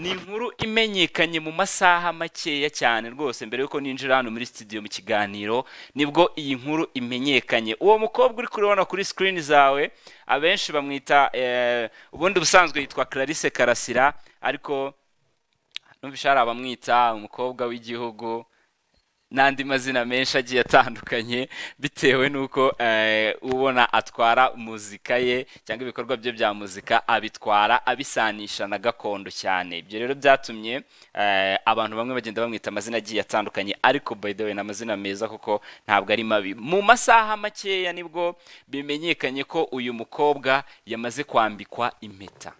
ni inkuru imenyekanye mu masaha makeya cyane rwose mbere y'uko ninjira hano muri studio mu kiganiro nibwo iyi nkuru imenyekanye uwo mukobwa uri kuribona kuri sikirini zawe abenshi bamwita eh, ubundi ubusanzwe yitwa clarisse karasira ariko numvisha hari abamwita umukobwa w'igihugu n'andi mazina menshi agiye atandukanye bitewe n'uko eh, ubona atwara muzika ye cyangwa ibikorwa bye bya muzika abitwara abisanisha na gakondo cyane ibyo rero byatumye eh, abantu bamwe bagenda bamwita amazina agiye atandukanye ariko by the way ni amazina meza kuko ntabwo ari mabi mu masaha makeya nibwo bimenyekanye ko uyu mukobwa yamaze kwambikwa impeta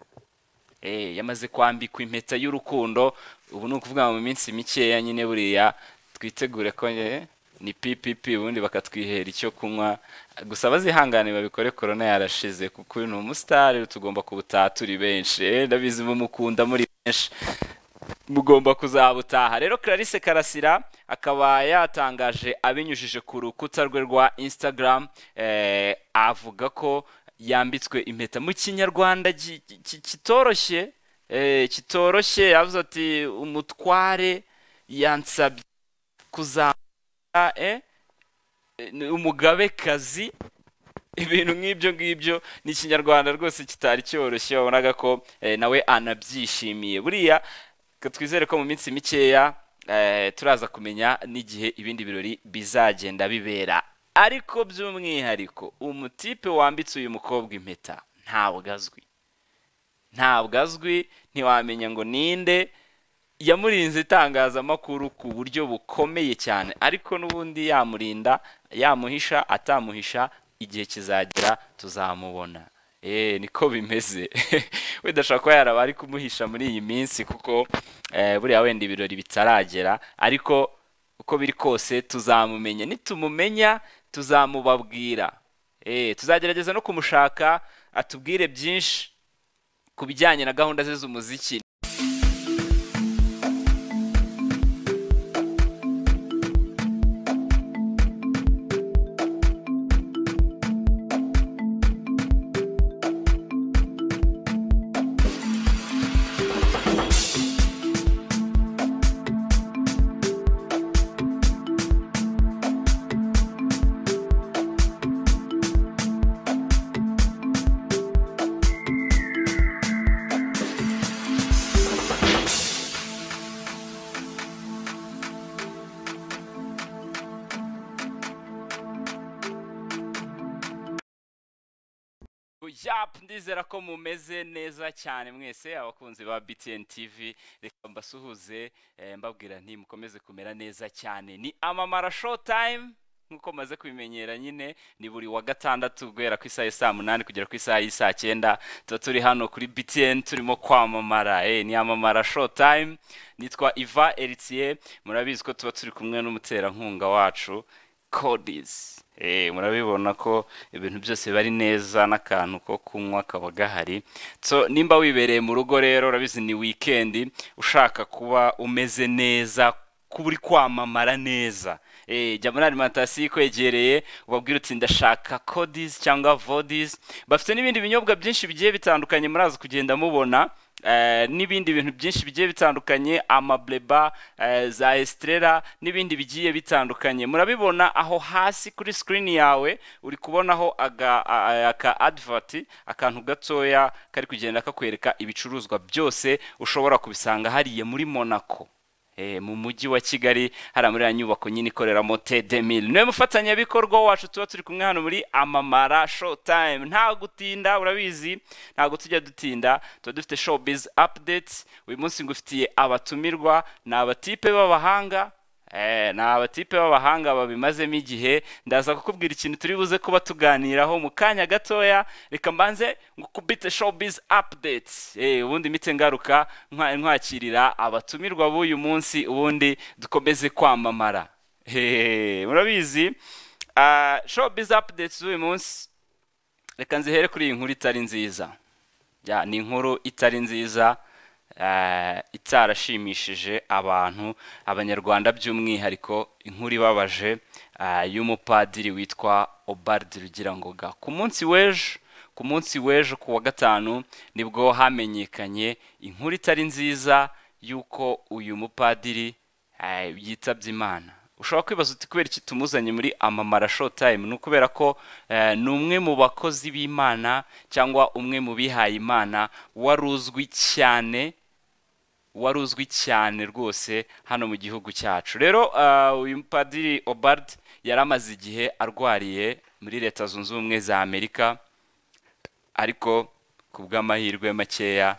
Eh, yamaze kwambikwa impeta y'urukundo ubu ni ukuvuga mu minsi mikeya nyine buriya twitegure ko eh, ni ppp ubundi bakatwihera icyo kunywa gusa bazihangane babikore korona yarashize kuko uyu ni umusitari tugomba kubutaha turi benshi Eh, ndabizi mumukunda muri benshi mugomba kuzabutaha rero clarisse karasira akaba yatangaje abinyujije ku rukuta rwe rwa instagram eh, avuga ko yambitswe impeta mu kinyarwanda ki- ki- kitoroshye eh, kitoroshye yavuze ati umutware yansabye kuzambara eh, ni umugabekazi ibintu nk'ibyo ngibyo ni ikinyarwanda rwose kitari cyoroshye wabonaga ko eh, nawe anabyishimiye buriya ka- twizere ko mu minsi mikeya eh, turaza kumenya n'igihe ibindi birori bizagenda bibera ariko by'umwihariko umutipe wambitse uyu mukobwa impeta ntabwo azwi ntabwo azwi ntiwamenya ngo ninde yamurinze itangazamakuru ku buryo bukomeye cyane ariko n'ubundi yamurinda yamuhisha atamuhisha igihe kizagera tuzamubona eee niko bimeze wenda ashobora kuba yaraba ari kumuhisha muri iyi minsi kuko eh, buriya wenda ibirori bitaragera ariko uko biri kose tuzamumenya nitumumenya tuzamubabwira eee tuzagerageza no kumushaka atubwire byinshi ku bijyanye na gahunda ze z'umuziki Yapu ndizera ko mumeze neza cyane mwese abakunzi ba BTN TV reka mbasuhuze eh, mbabwira nti mukomeze kumera neza cyane ni amamara show time nk'uko maze kubimenyera nyine ni buri wa gatandatu guhera ku isaha saa munani kugera ku isaha y'isaa cyenda tuba turi hano kuri BTN turimo kwamamara eh, ni amamara show time nitwa Iva Eritier murabizi ko tuba turi kumwe n'umuterankunga wacu codis Eh, murabibona ko ibintu byose bari neza n'akantu ko kunywa kaba gahari so nimba wibereye mu rugo rero urabizi ni wikendi ushaka kuba umeze neza kuba uri kwamamara neza Eh, jya muri alimantasiyo ikwegereye ubabwire uti ndashaka codis cyangwa vodis bafite n'ibindi binyobwa byinshi bigiye bitandukanye muraza kugenda mubona Eh, n'ibindi bintu byinshi bigiye bitandukanye amableba eh, za estrela n'ibindi bigiye bitandukanye murabibona aho hasi kuri screen yawe uri kubonaho aga, a- a- aka advert akantu gatoya kari kugenda kakwereka ibicuruzwa byose ushobora kubisanga hariya muri monaco Eh, mu mujyi wa kigali hari muri ya nyubako nyine ikoreramo tedemil niwe mufatanyabikorwa wacu tuba turi kumwe hano muri amamara showtime nta gutinda urabizi ntabwo tujya dutinda tuba dufite showbiz updates uyu munsi ngufitiye abatumirwa ni abatipe b'abahanga Eh, ni abatipe b'abahanga babimazemo igihe ndaza kukubwira ikintu turi buze kuba tuganiraho mu kanya gatoya reka mbanze ngukubite showbiz updates Eh, ubundi mite ngaruka nkwa- nkwakirira abatumirwa b'uyu munsi ubundi dukomeze kwamamara Hehe, murabizi ah, showbiz updates z'uyu munsi reka nzihere kuri iyi nkuru itari nziza ya ni inkuru itari nziza eh, itarashimishije abantu abanyarwanda by'umwihariko inkuru ibabaje eh, y'umupadiri witwa obard rugira ngoga ku munsi w'ejo ku munsi w'ejo ku wa gatanu nibwo hamenyekanye inkuru itari nziza y'uko uyu mupadiri eh, yitabye imana ushobora kwibaza uti kubera iki tumuzanye muri amamara showtime ni ukubera ko eh, ni umwe mu bakozi b'imana cyangwa umwe mu bihaye imana wari uzwi cyane wari uzwi cyane rwose hano mu gihugu cyacu rero ah, uyu mupadiri obard yari amaze igihe arwariye muri leta zunze ubumwe za amerika ariko ku bw'amahirwe makeya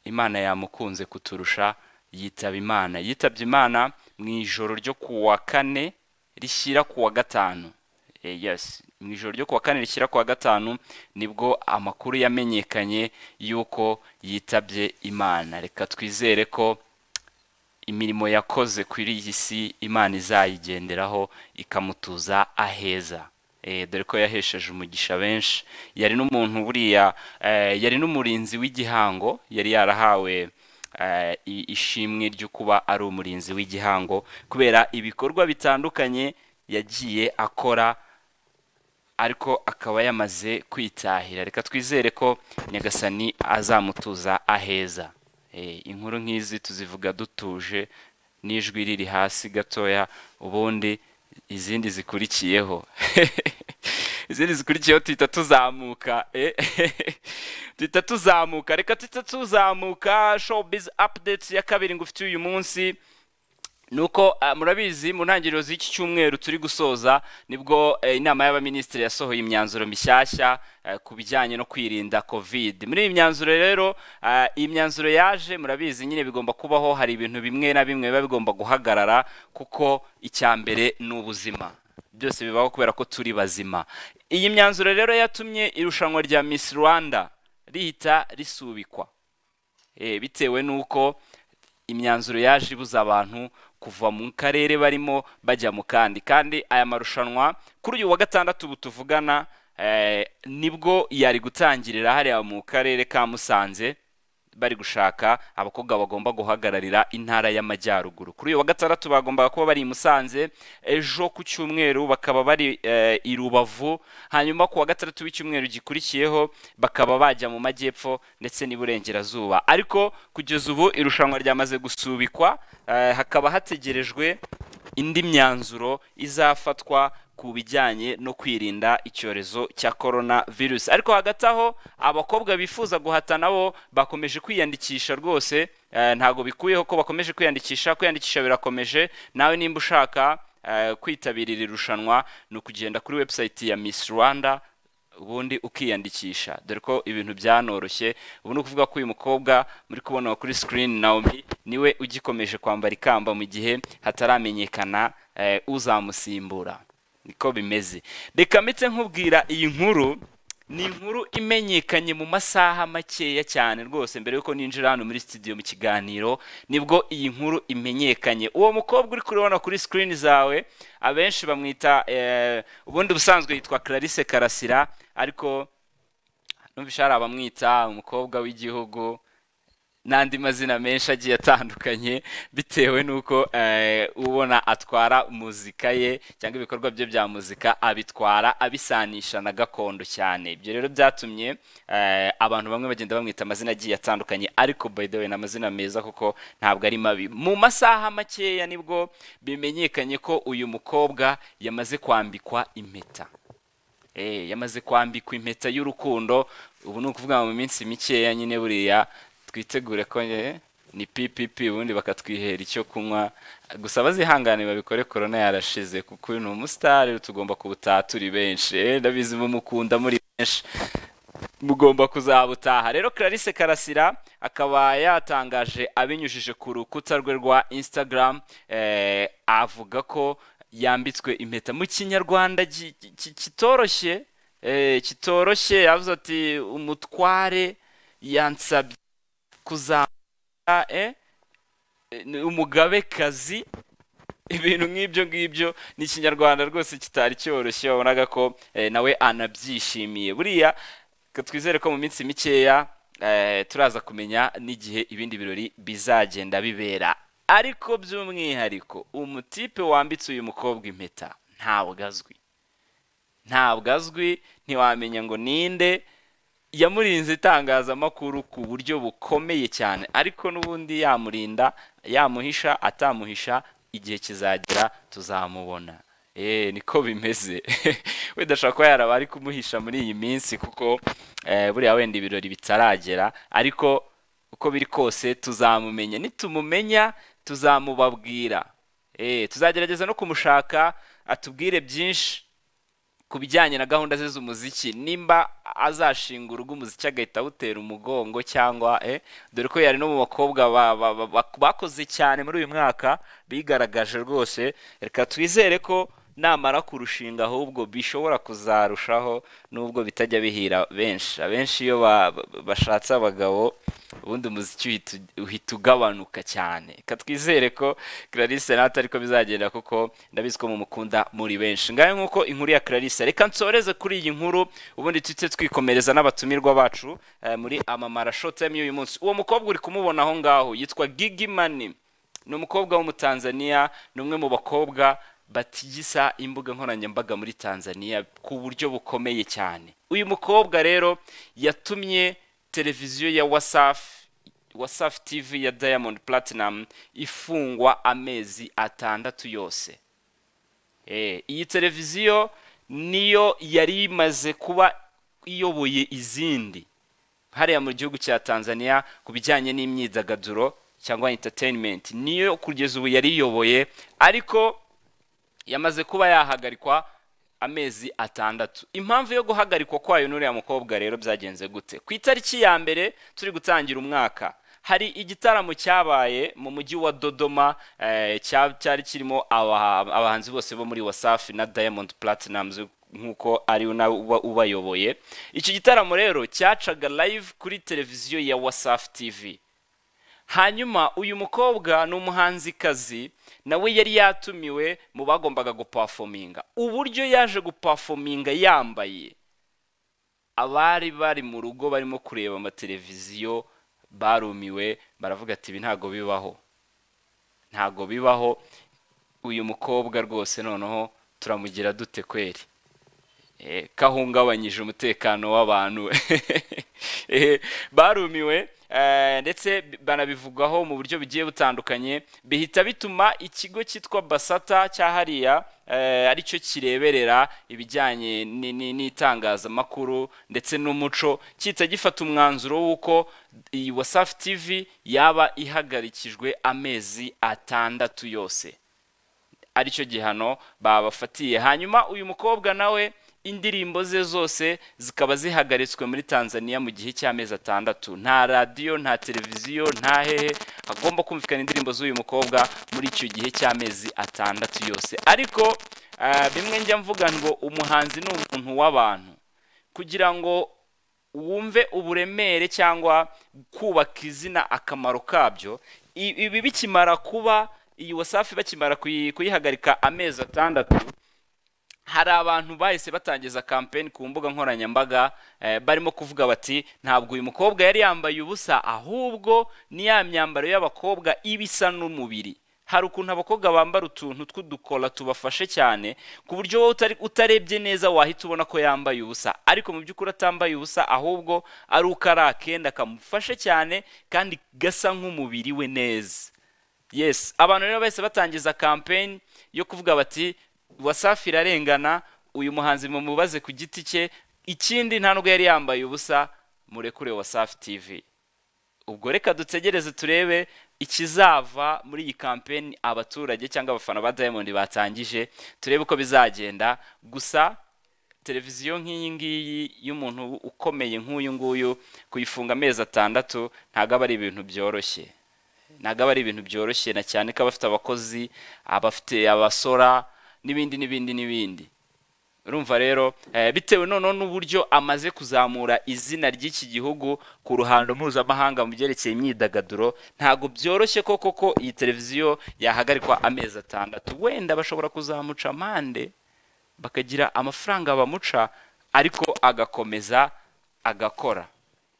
imana yamukunze kuturusha yitaba imana yitabye imana mu ijoro ryo ku wa kane rishyira ku wa gatanu Eh, yes mu ijoro ryo ku wa kane rishyira ku wa gatanu nibwo amakuru yamenyekanye y'uko yitabye imana reka twizere ko imirimo yakoze kuri iyi si imana izayigenderaho ikamutuza aheza Eh, dore ko yahesheje umugisha benshi yari n'umuntu buriya eh, yari n'umurinzi w'igihango yari yarahawe eh, i- ishimwe ryo kuba ari umurinzi w'igihango kubera ibikorwa bitandukanye yagiye akora ariko akaba yamaze kwitahira reka twizere ko nyagasani azamutuza aheza Eh, inkuru nk'izi tuzivuga dutuje n'ijwi riri hasi gatoya ubundi izindi zikurikiyeho izindi zikurikiyeho tuhita tuzamuka eh. tuhita tuzamuka reka tuhita tuzamuka showbiz updates ya kabiri ngufitiye uyu munsi nuko ah, murabizi mu ntangiriro z'iki cyumweru turi gusoza nibwo eh, inama y'abaminisitiri yasohoye imyanzuro mishyashya eh, ku bijyanye no kwirinda covid muri iyi myanzuro rero ah, iyi myanzuro yaje murabizi nyine bigomba kubaho hari ibintu bimwe na bimwe biba bigomba guhagarara kuko icya mbere ni ubuzima byose bibaho kubera ko turi bazima iyi myanzuro rero yatumye irushanwa rya miss rwanda rihita risubikwa Eh, bitewe n'uko imyanzuro yaje ibuza abantu kuva mu karere barimo bajya mu kandi kandi aya marushanwa kuri uyu wa gatandatu ubu tuvugana eh, nibwo yari gutangirira hariya mu karere ka musanze bari gushaka abakobwa bagomba guhagararira intara y'amajyaruguru kuri uyu wa gatandatu bagombaga kuba bari i musanze ejo ku cyumweru bakaba bari eh, i rubavu hanyuma ku wa gatandatu w'icyumweru gikurikiyeho bakaba bajya mu majyepfo ndetse n'iburengerazuba ariko kugeza ubu irushanwa ryamaze gusubikwa eh, hakaba hategerejwe indi myanzuro izafatwa ku bijyanye no kwirinda icyorezo cya korona virusi ariko hagati aho abakobwa bifuza guhatana bo bakomeje kwiyandikisha rwose eh, ntabwo bikuyeho ko bakomeje kwiyandikisha kwiyandikisha birakomeje nawe nimba ushaka eh, kwitabira iri rushanwa ni ukugenda kuri website ya miss rwanda ubundi ukiyandikisha dore ko ibintu byanoroshye ubu ni ukuvuga ko uyu mukobwa muri kubona kuri sikirini naomi niwe ugikomeje kwambara ikamba mu gihe hataramenyekana eh, uzamusimbura niko bimeze reka mpitse nkubwira iyi nkuru ni inkuru imenyekanye mu masaha makeya cyane rwose mbere yuko ninjira hano muri studio mu kiganiro nibwo iyi nkuru imenyekanye uwo mukobwa uri kuribona kuri sikirini zawe abenshi bamwita eh, ubundi ubusanzwe yitwa clarisse karasira ariko numvisha hari abamwita umukobwa w'igihugu n'andi mazina menshi agiye atandukanye bitewe n'uko eh, ubona atwara muzika ye cyangwa ibikorwa bye bya muzika abitwara abisanisha na gakondo cyane ibyo rero byatumye eh, abantu bamwe bagenda bamwita amazina agiye atandukanye ariko by the way ni amazina meza kuko ntabwo ari mabi mu masaha makeya nibwo bimenyekanye ko uyu mukobwa yamaze kwambikwa impeta Eh, yamaze kwambikwa impeta y'urukundo ubu ni ukuvuga mu minsi mikeya nyine buriya twitegure ko eh, ni ppp ubundi bakatwihera icyo kunywa gusa bazihangane babikore korona yarashize kuko uyu ni umusitari tugomba kubutaha turi benshi Eh, ndabizi mumukunda muri benshi mugomba kuzabutaha rero clarisse karasira akaba yatangaje abinyujije ku rukuta rwe rwa instagram eh, avuga ko yambitswe impeta mu kinyarwanda ki- ki- kitoroshye eh, kitoroshye yavuze ati umutware yansabye kuzambara eh, ni umugabekazi ibintu nk'ibyo ngibyo ni ikinyarwanda rwose kitari cyoroshye wabonaga ko eh, nawe anabyishimiye buriya ka twizere ko mu minsi mikeya eh, turaza kumenya n'igihe ibindi birori bizagenda bibera ariko by'umwihariko umutipe wambitse uyu mukobwa impeta ntabwo azwi ntabwo azwi ntiwamenya ngo ninde yamurinze itangazamakuru ku buryo bukomeye cyane ariko n'ubundi yamurinda yamuhisha atamuhisha igihe kizagera tuzamubona eee niko bimeze wenda ashobora kuba yaraba ari kumuhisha muri iyi minsi kuko eh, buriya wenda ibirori bitaragera ariko uko biri kose tuzamumenya nitumumenya tuzamubabwira eee tuzagerageza no kumushaka atubwire byinshi ku bijyanye na gahunda ze z'umuziki nimba azashinga urugo umuziki agahita awutera umugongo cyangwa eh, dore ko yari no mu bakobwa ba- ba- ba- ba- bakoze cyane muri uyu mwaka bigaragaje rwose reka twizere ko namara kurushinga ahubwo bishobora kuzarushaho nubwo bitajya bihira benshi abenshi iyo ba- ba- bashatse abagabo ubundi umuziki uhita u- uhita ugabanuka cyane reka twizere ko clarisse natwe ariko bizagenda kuko ndabizi ko mumukunda muri benshi ngahe nk'uko inkuru ya clarisse reka nsoreze kuri iyi nkuru ubundi tujye twikomereza n'abatumirwa bacu eh, muri amamara shotime y'uyu munsi uwo mukobwa uri kumubona aho ngaho yitwa gigi mani ni umukobwa w'umutanzaniya ni umwe mu bakobwa batigisa imbuga nkoranyambaga muri tanzania ku buryo bukomeye cyane uyu mukobwa rero yatumye televiziyo ya wasafi wasafi tv ya diamond platinum ifungwa amezi atandatu yose Eh, iyi televiziyo niyo yari imaze kuba iyoboye izindi hariya mu gihugu cya tanzania ku bijyanye n'imyidagaduro cyangwa entertainment niyo kugeza ubu yari iyoboye ariko yamaze kuba yahagarikwa amezi atandatu impamvu yo guhagarikwa kwayo n'uriya mukobwa rero byagenze gute ku itariki ya mbere turi gutangira umwaka hari igitaramo cyabaye mu mujyi wa dodoma eh, cya- cyari kirimo aba- abahanzi bose bo muri wasafi na diamond platinums nk'uko ari we nawe uba- ubayoboye icyo gitaramo rero cyacaga live kuri televiziyo ya wasafi tv hanyuma uyu mukobwa ni umuhanzikazi nawe yari yatumiwe mu bagombaga gupafominga uburyo yaje gupafominga yambaye abari bari mu rugo barimo kureba amateleviziyo barumiwe baravuga ati ibi ntabwo bibaho ntabwo bibaho uyu mukobwa rwose noneho turamugira dute kweri Eh, kahungabanyije umutekano w'abantu Eh, barumiwe eh, ndetse banabivugaho mu buryo bugiye butandukanye bihita bituma ikigo cyitwa basata cya hariya eh, aricyo kireberera ibijyanye ni- ni- n'itangazamakuru ndetse n'umuco cyita gifata umwanzuro w'uko iyi wasafi tv yaba ihagarikijwe amezi atandatu yose aricyo gihano babafatiye hanyuma uyu mukobwa nawe indirimbo ze zose zikaba zihagaritswe muri tanzania mu gihe cy'amezi atandatu nta radiyo nta televiziyo nta hehe hagomba kumvikana indirimbo z'uyu mukobwa muri icyo gihe cy'amezi atandatu yose ariko ah, bimwe njya mvuga ngo umuhanzi ni umuntu w'abantu kugira ngo wumve uburemere cyangwa kubaka izina akamaro kabyo I- ibi bikimara kuba iyi wasafi bakimara kuyi- kuyihagarika amezi atandatu hari abantu bahise batangiza kampeni ku mbuga nkoranyambaga eh, barimo kuvuga bati ntabwo uyu mukobwa yari yambaye ubusa ahubwo ni ya myambaro y'abakobwa iba isa n'umubiri hari ukuntu abakobwa bambara utuntu tw'udukora tubafashe cyane ku buryo wowe utari- utarebye neza wahita ubona ko yambaye ubusa ariko mu by'ukuri atambaye ubusa ahubwo ari uko ari akenda kamufashe cyane kandi gasa nk'umubiri we neza yes abantu rero bahise batangiza kampeni yo kuvuga bati wasafi irarengana uyu muhanzi mumubaze ku giti cye ikindi nta nubwo yari yambaye ubusa murekure wasafi tv ubwo reka dutegereze turebe ikizava muri iyi kampeni abaturage cyangwa abafana ba diamond batangije turebe uko bizagenda gusa televiziyo nk'iyi ngiyi y'umuntu ukomeye nk'uyu nguyu kuyifunga amezi atandatu ntabwo aba ari ibintu byoroshye ntabwo aba ari ibintu byoroshye na cyane ko abafite abakozi abafite abasora n'ibindi n'ibindi n'ibindi urumva rero eh, bitewe noneho n'uburyo amaze kuzamura izina ry'iki gihugu ku ruhando mpuzamahanga mu byerekeye imyidagaduro ntabwo byoroshye ko koko iyi televiziyo yahagarikwa amezi atandatu wenda bashobora kuzamuca amande bakagira amafaranga bamuca ariko agakomeza agakora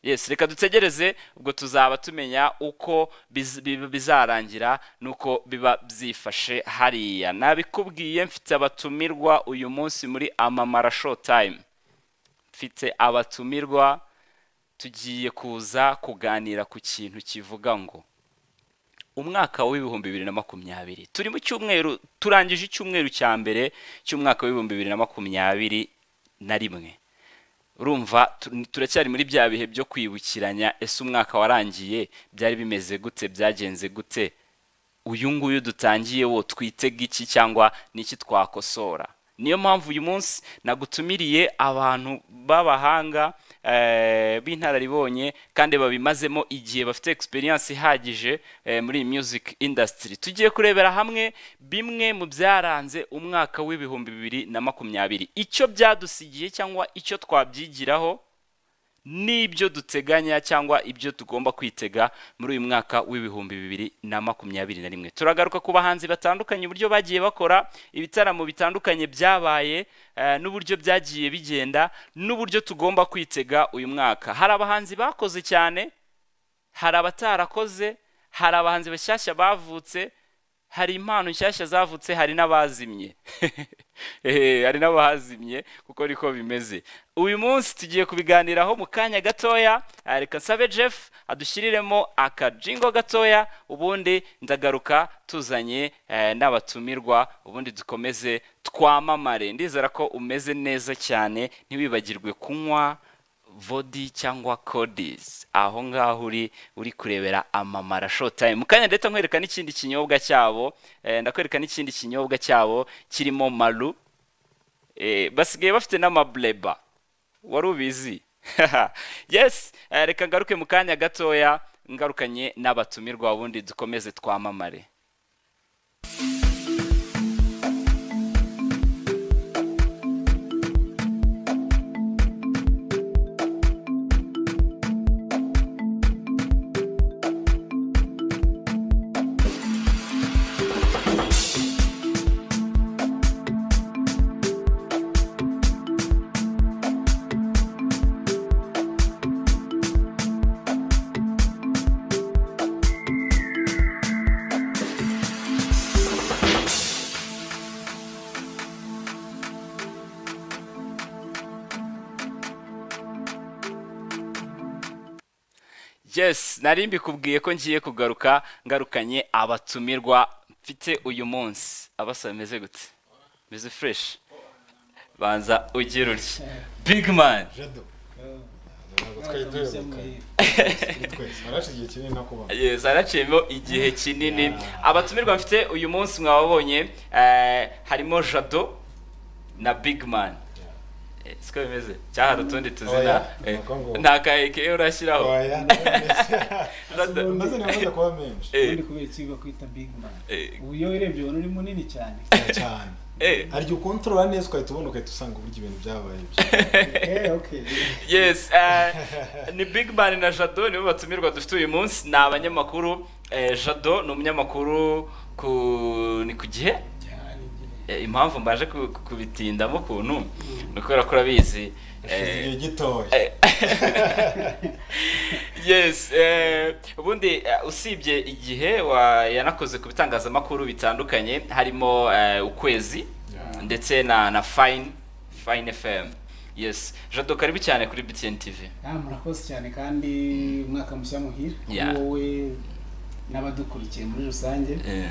yes reka dutegereze ubwo tuzaba tumenya uko biz- bi- bizarangira n'uko biba byifashe hariya nabikubwiye mfite abatumirwa uyu munsi muri amamara showtime mfite abatumirwa tugiye kuza kuganira ku kintu kivuga ngo umwaka w'ibihumbi bibiri na makumyabiri turi mu cyumweru turangije icyumweru cya mbere cy'umwaka w'ibihumbi bibiri na makumyabiri na rimwe urumva tu- turacyari muri bya bihe byo kwibukiranya ese umwaka warangiye byari bimeze gute byagenze gute uyu nguyu dutangiye wo twitega iki cyangwa n'iki twakosora niyo mpamvu uyu munsi nagutumiriye abantu b'abahanga eh, b'inararibonye kandi babimazemo igihe bafite experience ihagije eh, muri iyi music industry tugiye kurebera hamwe bimwe mu byaranze umwaka w'ibihumbi bibiri na makumyabiri icyo byadusigiye cyangwa icyo twabyigiraho n'ibyo duteganya cyangwa ibyo tugomba kwitega muri uyu mwaka w'ibihumbi bibiri na makumyabiri na rimwe turagaruka ku bahanzi batandukanye uburyo bagiye bakora ibitaramo bitandukanye byabaye eh, n'uburyo byagiye bigenda n'uburyo tugomba kwitega uyu mwaka hari abahanzi bakoze cyane hari abatarakoze hari abahanzi bashyashya bavutse hari impano nshyashya zavutse hari n'abazimye Ehe, hari n'abazimye kuko niko bimeze uyu munsi tugiye kubiganiraho mu kanya gatoya Ah, reka nsabe jeff adushyiriremo akajingo gatoya ubundi ndagaruka tuzanye eh, n'abatumirwa ubundi dukomeze twamamare ndizera ko umeze neza cyane ntiwibagirwe kunywa vodi cyangwa codis aho ngaho uri uri kurebera amamara showtime mu kanya ndetse nkwereka n'ikindi kinyobwa cyabo eh, ndakwereka n'ikindi kinyobwa cyabo kirimo maru eh, basigaye bafite n'amableba wari ubizi yes eh, reka ngaruke mu kanya gatoya ngarukanye n'abatumirwa ubundi dukomeze twamamare yes nari mbikubwiye ko ngiye kugaruka ngarukanye abatumirwa mfite uyu munsi abasaba bimeze gute bimeze fureshi banza ugira utya bigi mani jado ntabwo twari duherukanye twese harashe igihe kinini nakubona yes haraciyemo igihe kinini abatumirwa mfite uyu munsi mwababonye eh, harimo jado na bigi mani siko bimeze cyangwa hari utundi tuzina Oya, Eh, nuko ngo- nta kaheke urashyiraho oya maze namaze kuba menshi Eh, ubundi kubera iki bakwita big man eh, ubu iyo urebye ubona uri munini cyane cyane eh. hari igihe ukontorora neza ugahita ubona ugahita usanga uburyo ibintu byabaye ibyo Eh, okay. yes eh, ni big man na jado nibo batumirwa dufite uyu munsi ni abanyamakuru eh, jado ni umunyamakuru ku ni ku gihe Eh, impamvu mbaje ku- ku- kubitindamo ukuntu ni ukubera ko urabizi hashize eh, igihe gitoya eh, yes eh, ubundi eh, usibye igihe wa- yanakoze ku bitangazamakuru bitandukanye harimo eh, ukwezi Yeah. ndetse na na fine fine fm yes jado karibu cyane kuri btn tv Ah, murakoze cyane kandi umwaka mushya muhire kuri Yeah. wowe n'abadukurikiye muri rusange Eh,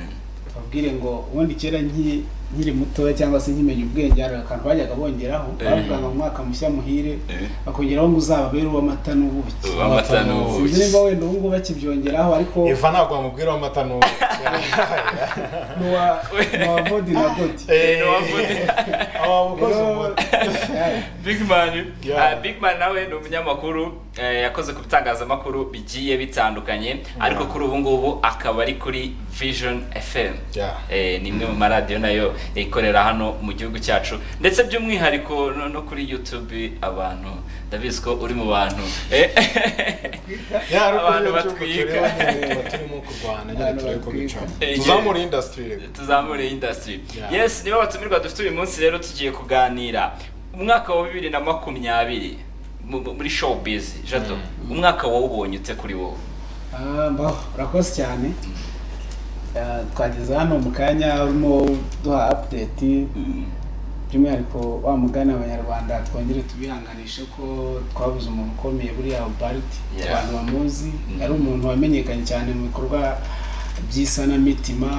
babwire ngo ubundi kera nki- nkiri mutoya cyangwa se nkimenya ubwenge hari akantu bajyaga bongeraho Eh. bavuga ngo umwaka mushya muhire eh, bakongeraho ngo uzababere uw'amata n'ubuki amata ni sinzi ubuki niba wenda ubu ngubu bakibyongeraho ariko eva ntabwo wamubwira amata n'ubu n'uwa n'uwa vodi na godi Eh, ntiwavuze. aba abakozi umuti big man Yeah. Ah, big man nawe ni umunyamakuru eh, yakoze ku bitangazamakuru bigiye bitandukanye ariko kuri ubu ngubu akaba ari kuri vision fm Yeah. Eh, ni imwe mu maradiyo nayo ikorera hano mu gihugu cyacu ndetse by'umwihariko no, no kuri youtube abantu ndabizi ko uri mu bantu Eh, yari Abantu abantu batwika. batwika turimo kurwana nyine Abantu turari kubicamo Eh, tuzamure indasitiri rero tuzamure industry Yeah. yes niba abatumirwa dufite uyu munsi rero tugiye kuganira umwaka wa bibiri na makumyabiri mu- mu- muri showbiz jado umwaka wawubonye ute kuri wowe Ah, mbaho urakoze cyane Ah, twageze hano mu kanya urimo duha update by'umwihariko wa mugani abanyarwanda twongere tubihanganishe ko twabuze umuntu ukomeye buriya bariti Yeah. abantu bamuzi yari umuntu wamenyekanye cyane mu bikorwa by'isanamitima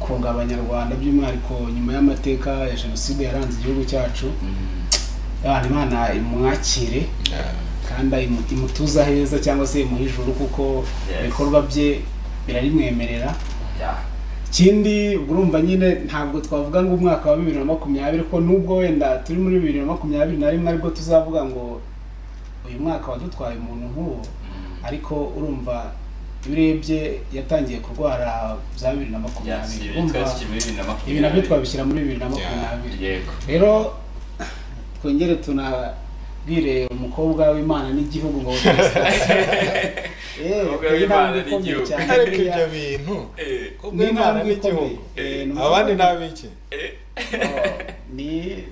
kunga abanyarwanda by'umwihariko nyuma y'amateka ya jenoside yaranze igihugu cyacu abantu imana imwakire kandi ayimu- imutuze aheza cyangwa se imuhe ijuru kuko Yes. ibikorwa bye birarimwemerera ikindi urumva nyine ntabwo twavuga ngo umwaka wa bibiri na makumyabiri ko nubwo wenda turi muri bibiri na makumyabiri na rimwe aribwo tuzavuga ngo uyu mwaka wadutwaye umuntu nk'uwo ariko urumva iyo urebye yatangiye kurwara za bibiri na makumyabiri urumva ibi nabyo twabishyira muri bibiri na makumyabiri yego rero twongere tunabwire umukobwa w'imana n'igihugu ngo Umukobwa w'Imana n'igihugu. ariko ibyo bintu ubwo imana n'igihugu abandi ni ab'iki ni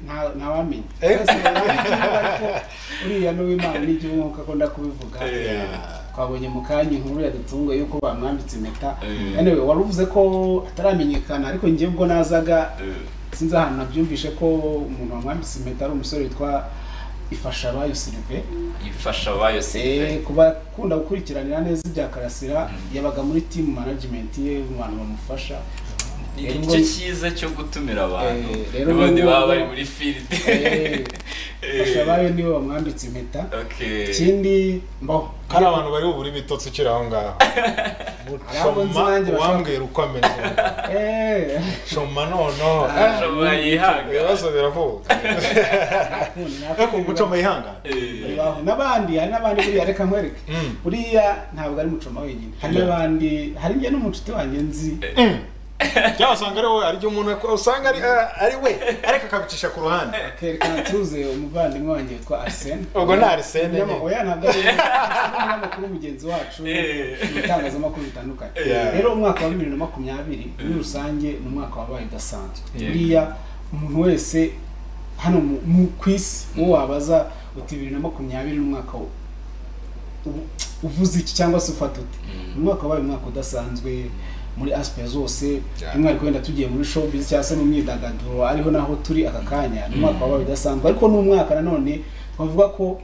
nta ntawamenya Eh? Bose barabivuga ariko uriya n'uw'imana n'igihugu nk'uko akunda kubivuga twabonye mu kanya inkuru yadutunguye yuko bamwambitse impeta Eh. anyway wari uvuze ko ataramenyekana ariko njye ubwo nazaga sinzi ahantu nabyumvishe ko umuntu wamwambitse impeta ari umusore witwa ifasha abayo sirive ifasha abayo se Eh, ku bakunda gukurikiranira neza ibya karasira yabaga muri team management ye mu bantu bamufasha ni rero igice ngo- cyiza cyo gutumira abantu Eh, rero n'ubundi n'ubwo- baba bari muri filide Eh, ifasha abayo niwe bamwambitse impeta ikindi mbo hari abantu bari bubure ibitotsi ukiri aho ngaho abo nzi shoma nanjye bashaka- uwambwira uko ameze Eh, shoma noneho ashobora yihaga ibibazo biravuga nakundi, ariko nakundi, gucoma yihangana Eh, bibaho. n'abandi hari n'abandi buriya reka nkwereke Mm. buriya ntabwo ari mucoma wenyine hari n'abandi hari njye n'umucuti wanjye nzi cyangwa usanga ari wowe aryo umuntu ako- usanga ari ari we ariko akabicisha ku ruhande akerekana tuze umuvandimwe wanjye witwa arsene ubwo ni arisene Umunyamakuru- nyine oya ntabwo ari umunyamakuru mugenzi wacu Eh. mu bitangazamakuru bitandukanye Yeah. rero umwaka wa bibiri na makumyabiri muri rusange ni umwaka wabaye udasanzwe Yeah. buriya umuntu wese hano mu- mu ku isi uwo wabaza uti bibiri na makumyabiri ni umwaka wo- ubu- uvuze iki cyangwa se ufata uti Mm. Ni umwaka wabaye umwaka udasanzwe muri aspect zose Yeah. umwihariko wenda tugiye muri showbiz cyangwa se mu myidagaduro ariho naho turi aka kanya ni umwaka wabaye udasanzwe ariko ni umwaka nanone twavuga ko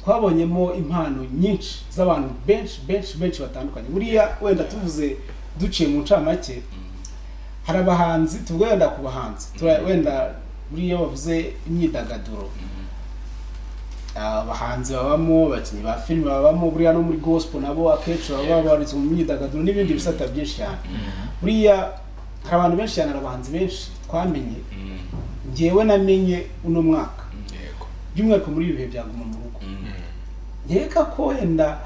twabonyemo impano nyinshi z'abantu benshi benshi benshi batandukanye buriya wenda tuvuze duciye mu ncamake hari abahanzi tuvuge wenda ku bahanzi Tura- wenda buriya bavuze imyidagaduro Ah, abahanzi babamo abakinnyi ba filime babamo buriya no muri gospel nabo akenshi baba babarizwa mu myidagaduro n'ibindi bisata byinshi cyane buriya hari abantu benshi cyane hari abahanzi benshi twamenye ngewe namenye uno mwaka yego by'umwihariko muri ibi bihe bya guma mu rugo nkeka ko wenda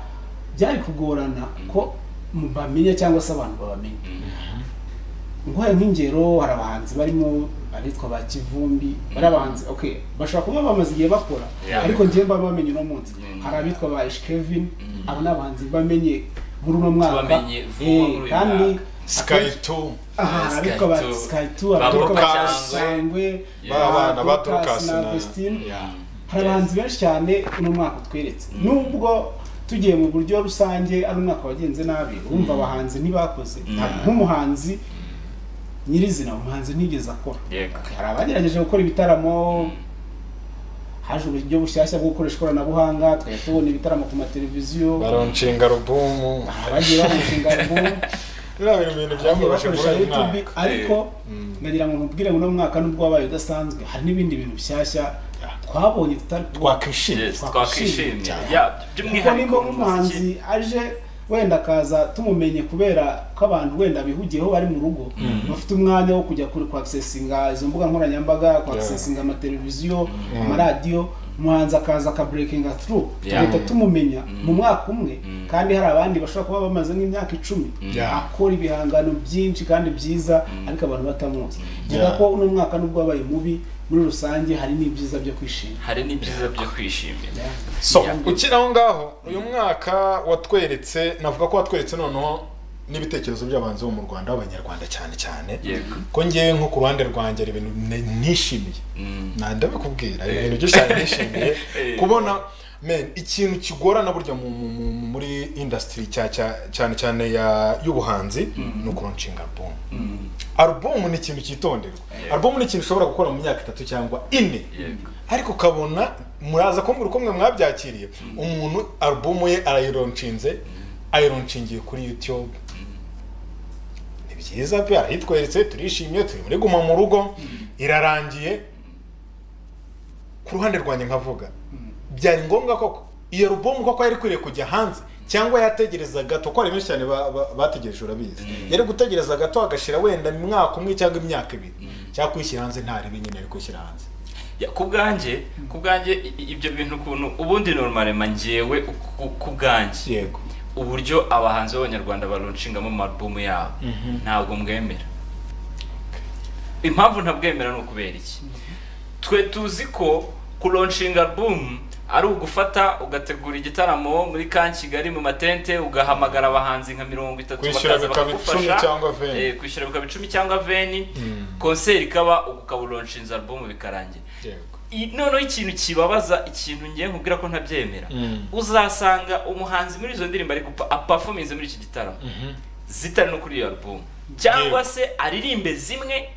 byari kugorana ko bamenya cyangwa se abantu babamenya nguhaye nk'ingero hari abahanzi barimo abitwa ba kivumbi bari abahanzi okay bashobora kuba bamaze igihe bakora Yeah. ariko njyewe mba bamenye uno munsi Mm. hari abitwa ba Ish Kevin abo ni abahanzi bamenye muri uno mwaka Tubamenye vuba Eh, muri uyu kandi mwaka. sky two aha Sky abitwa ba Two. Sky Two Ba abitwa ba Dorcas. Sangwe Yeah. ba bana ba Dorcas Dorcas na na Vestine Yeah. hari abahanzi benshi cyane uno mwaka utweretse nubwo tugiye mu buryo rusange ari umwaka wagenze nabi urumva abahanzi ntibakoze ntabwo nk'umuhanzi nyirizina umuhanzi ntigeze akora yego hari abagerageje gukora ibitaramo haje uburyo bushyashya bwo gukoresha ikoranabuhanga twari tubona ibitaramo ku mateleviziyo baronshinga alubumu hari abagiye bamushinga album biriya biri ibintu byamubashe muri bakoresha uyu YouTube mwaka ariko nagira ngo nkubwire ngo uno mwaka nubwo wabaye udasanzwe hari n'ibindi bintu bishyashya twabonye tutari twakwishimye Yes, Twakwishimye twakwishimye cyane. Ya, kuko by'umwihariko nimba mu nk'umuhanzi aje wenda akaza tumumenye kubera ko abantu wenda bihugiyeho bari mu rugo bafite umwanya wo kujya kuri kwakisesinga izo mbuga nkoranyambaga kwakisesinga amateleviziyo amaradiyo umuhanzi akaza akaburekinga turu Yeah. tugahita tumumenya mu mwaka umwe kandi hari abandi bashobora kuba bamaze nk'imyaka icumi Yeah. akora ibihangano byinshi kandi byiza ariko abantu batamuzi ngira Yeah. ko uno mwaka nubwo wabaye mubi muri rusange hari n'ibyiza byo kwishima hari n'ibyiza byo kwishimira so ukiri aho ngaho uyu mwaka watweretse navuga ko watweretse noneho n'ibitekerezo by'abanzi bo mu rwanda b'abanyarwanda cyane cyane yego ko ngewe nko ku ruhande rwanjye hari ibintu ne- nishimiye Mm. nanda bakubwira ibintu byinshi cyane nishimiye kubona men ikintu kigorana burya mu- mu- mu- mu- muri industry cya- cya- cyane cyane ya- y'ubuhanzi ni ukuronshinga album Mm. album ni ikintu cyitonderwa album ni ikintu ushobora gukora mu myaka itatu cyangwa ine Yego. ariko ukabona muraza kumbwira uko mwe mwabyakiriye umuntu album ye arayironcinze ayironcingiye kuri youtube ni byiza pe arayitweretse turishimye turi muri guma mu rugo irarangiye ku ruhande rwanjye nkavuga byari ngombwa koko iyo album koko yari ikwiriye kujya hanze cyangwa yategereza gato ko hari benshi cyane ba- ba- bategereje urabizi yari gutegereza gato agashira wenda umwaka umwe cyangwa imyaka ibiri cyangwa kuyishyira hanze ntari nyine ari kuyishyira hanze Ya, ku bwanjye ku bwanjye i- i- ibyo bintu ukuntu ubundi normalema ngewe ku- ku bwanjye yego uburyo abahanzi b'abanyarwanda barunshingamo amarubumu yabo ntabwo mbwemera impamvu ntabwemera ni ukubera iki twe tuzi ko kuronshinga album ari ugufata ugategura igitaramo muri ka kigali mu matente ugahamagara abahanzi nka mirongo itatu Kwishyura bakaza bikaba bakagufasha. icumi cyangwa veni. Eh, kwishyura bikaba icumi cyangwa veni Mm. konseri ikaba ukaba uronshinze album bikarangira yego I- noneho ikintu kibabaza ikintu ngiye nkubwira ko ntabyemera Mm. uzasanga umuhanzi muri izo ndirimbo ari gupa apafominze muri iki gitaramo zitari no kuri iyo album cyangwa Yego. se aririmbe zimwe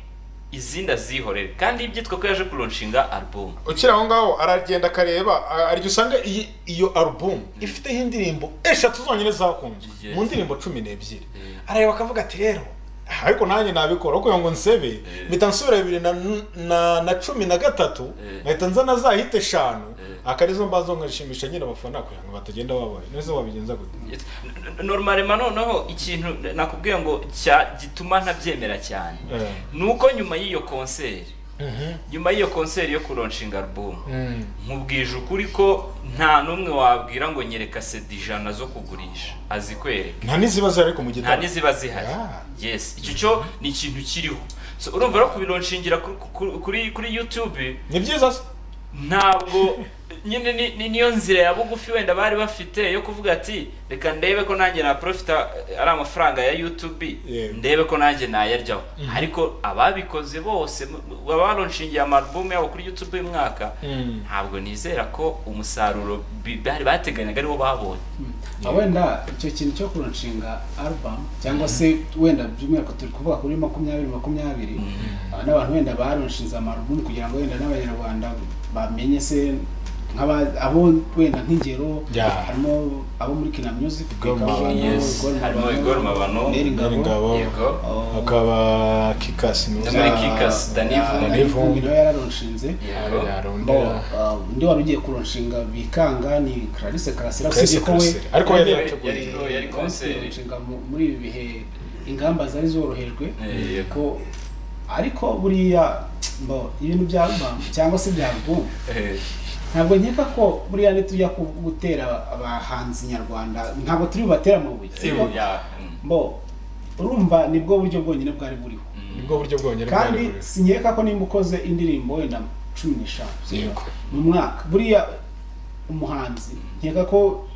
izindi azihorere kandi byitwa ko yaje kuronshinga album ukiri aho ngaho aragenda akareba a- arya usanga iyi iyo album ifiteho indirimbo eshatu zonyine zakunzwe Yes. mu ndirimbo cumi n'ebyiri Mm. arareba akavuga ati rero aha, ariko nanjye nabikora kugira ngo nsebe mpita nsubira bibiri na, na, na cumi na gatatu Mm. nkahita nza na za hit eshanu Mm. akarizo mbazo nkashimisha nyine abafana kugira ngo batagenda babaye nese wabigenza gute normalement noneho ikintu nakubwiye ngo cya gituma ntabyemera cyane Eh. ni uko nyuma y'iyo konseri Mhm. nyuma y'iyo konseri yo kuronshinga album Mm. nkubwije ukuri ko nta n'umwe wabwira ngo nyereka sedi ijana zo kugurisha azikwereka nta n'iziba zihari ariko mu nta gitabo n'iziba zihari Ah. yes icyo cyo ni ikintu kiriho So, urumva rero kubironshingira kuri- kuri- kuri kuri youtube ni byiza se ntabwo nyine ni- ni- niyo nzira ya bugufi wenda bari bafite yo kuvuga ati reka ndebe ko nanjye naprofita eh, ari amafaranga ya youtube Yego. ndebe ko nanjye nayaryaho ariko ababikoze bose mu- mu- baba baronshingiye amarubumu yabo kuri youtube uyu mwaka Mm. ntabwo nizera ko umusaruro bi- bari bateganyaga ariwo babonye Ah, wenda icyo kintu cyo kuronshinga album cyangwa se wenda by'umwihariko turi kuvuga kuri makumyabiri makumyabiri ah, n'abantu wenda baronshinze amarubumu kugira ngo wenda n'abanyarwanda bamenye se nk'aba- abo wenda nk'ingero Yeah. harimo abo muri kina music Igor hakabamo Mabano, Yes, Igor harimo Mabano, Igor Mabano, Neri Ngabo, Ngabo. yego ah, hakaba kikasi Na mwiza muri Kickers, Danny ah, Vumbi. Danny Vumbi nawe yararonshinze Yego. Bo, ah, undi wari ugiye kuronshinga bikanga ni Clarisse Karasira usibye ko we ariko yari yateguye Yari- yari konseri. inshinga mu- muri ibi bihe ingamba zari zorohejwe Eh, yego. ko ariko buriya mbo ibintu bya album cyangwa se bya album Eh, ntabwo nkeka ko buriya ntitujya ku- gutera abahanzi nyarwanda ntabwo turi bubatere amabuye siko yeah, mm, mbo urumva nibwo buryo bwonyine bwari buriho nibwo buryo bwonyine kandi bwari buriho. sinkeka ko nimba ukoze indirimbo wenda cumi n'eshanu Yego. mu mwaka buriya umuhanzi nkeka ko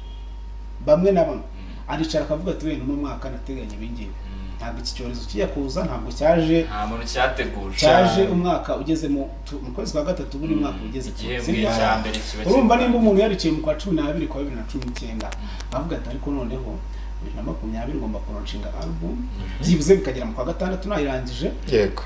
bamwe na bamwe aricara akavuga ati wenda uno mwaka nateganya ibi ngibi ntabwo iki cyorezo kijya kuza ntabwo cyaje nta muntu cyateguje cyaje umwaka ugeze mu tu- mu kwezi kwa gatatu buri mwaka ugeze ku igihembwe ziriya- cya mbere kiba urumva kiri- nimba umuntu yarikiye mu kwa cumi n'abiri kwa bibiri na cumi n'icyenda avuga ati ariko noneho bibiri na makumyabiri ngomba kuronshinga album byibuze bikagera mu kwa gatandatu nayirangije yego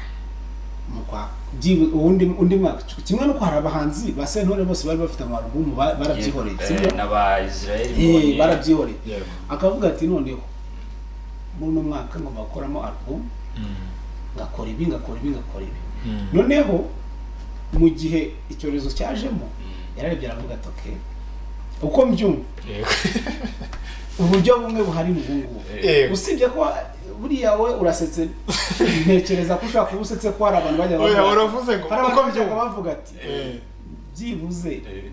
mu kwa byibu- uwundi undi mwaka kimwe nuko hari abahanzi ba sentore bose bari bafite amarubumu ba- barabyihoreye Eh, sibyo n'abayisiraheli Eh, mbonye. barabyihoreye Yego. akavuga ati noneho muri uno mwaka ngomba gukoramo alubumu ngakora ibi ngakora ibi ngakora ibi noneho mu gihe icyorezo cyajemo yararebye aravuga ati okay uko mbyumva Yego. uburyo bumwe buhari ni ubungubu Yego. usibye ko buriya we urasetse ntekereza ko ushobora kuba usetse ko hari abantu bajya Oya, bavuga- uravuze ngo, hari uko abantu bajyaga mbyumva. bavuga ati Eh, byibuze Eh,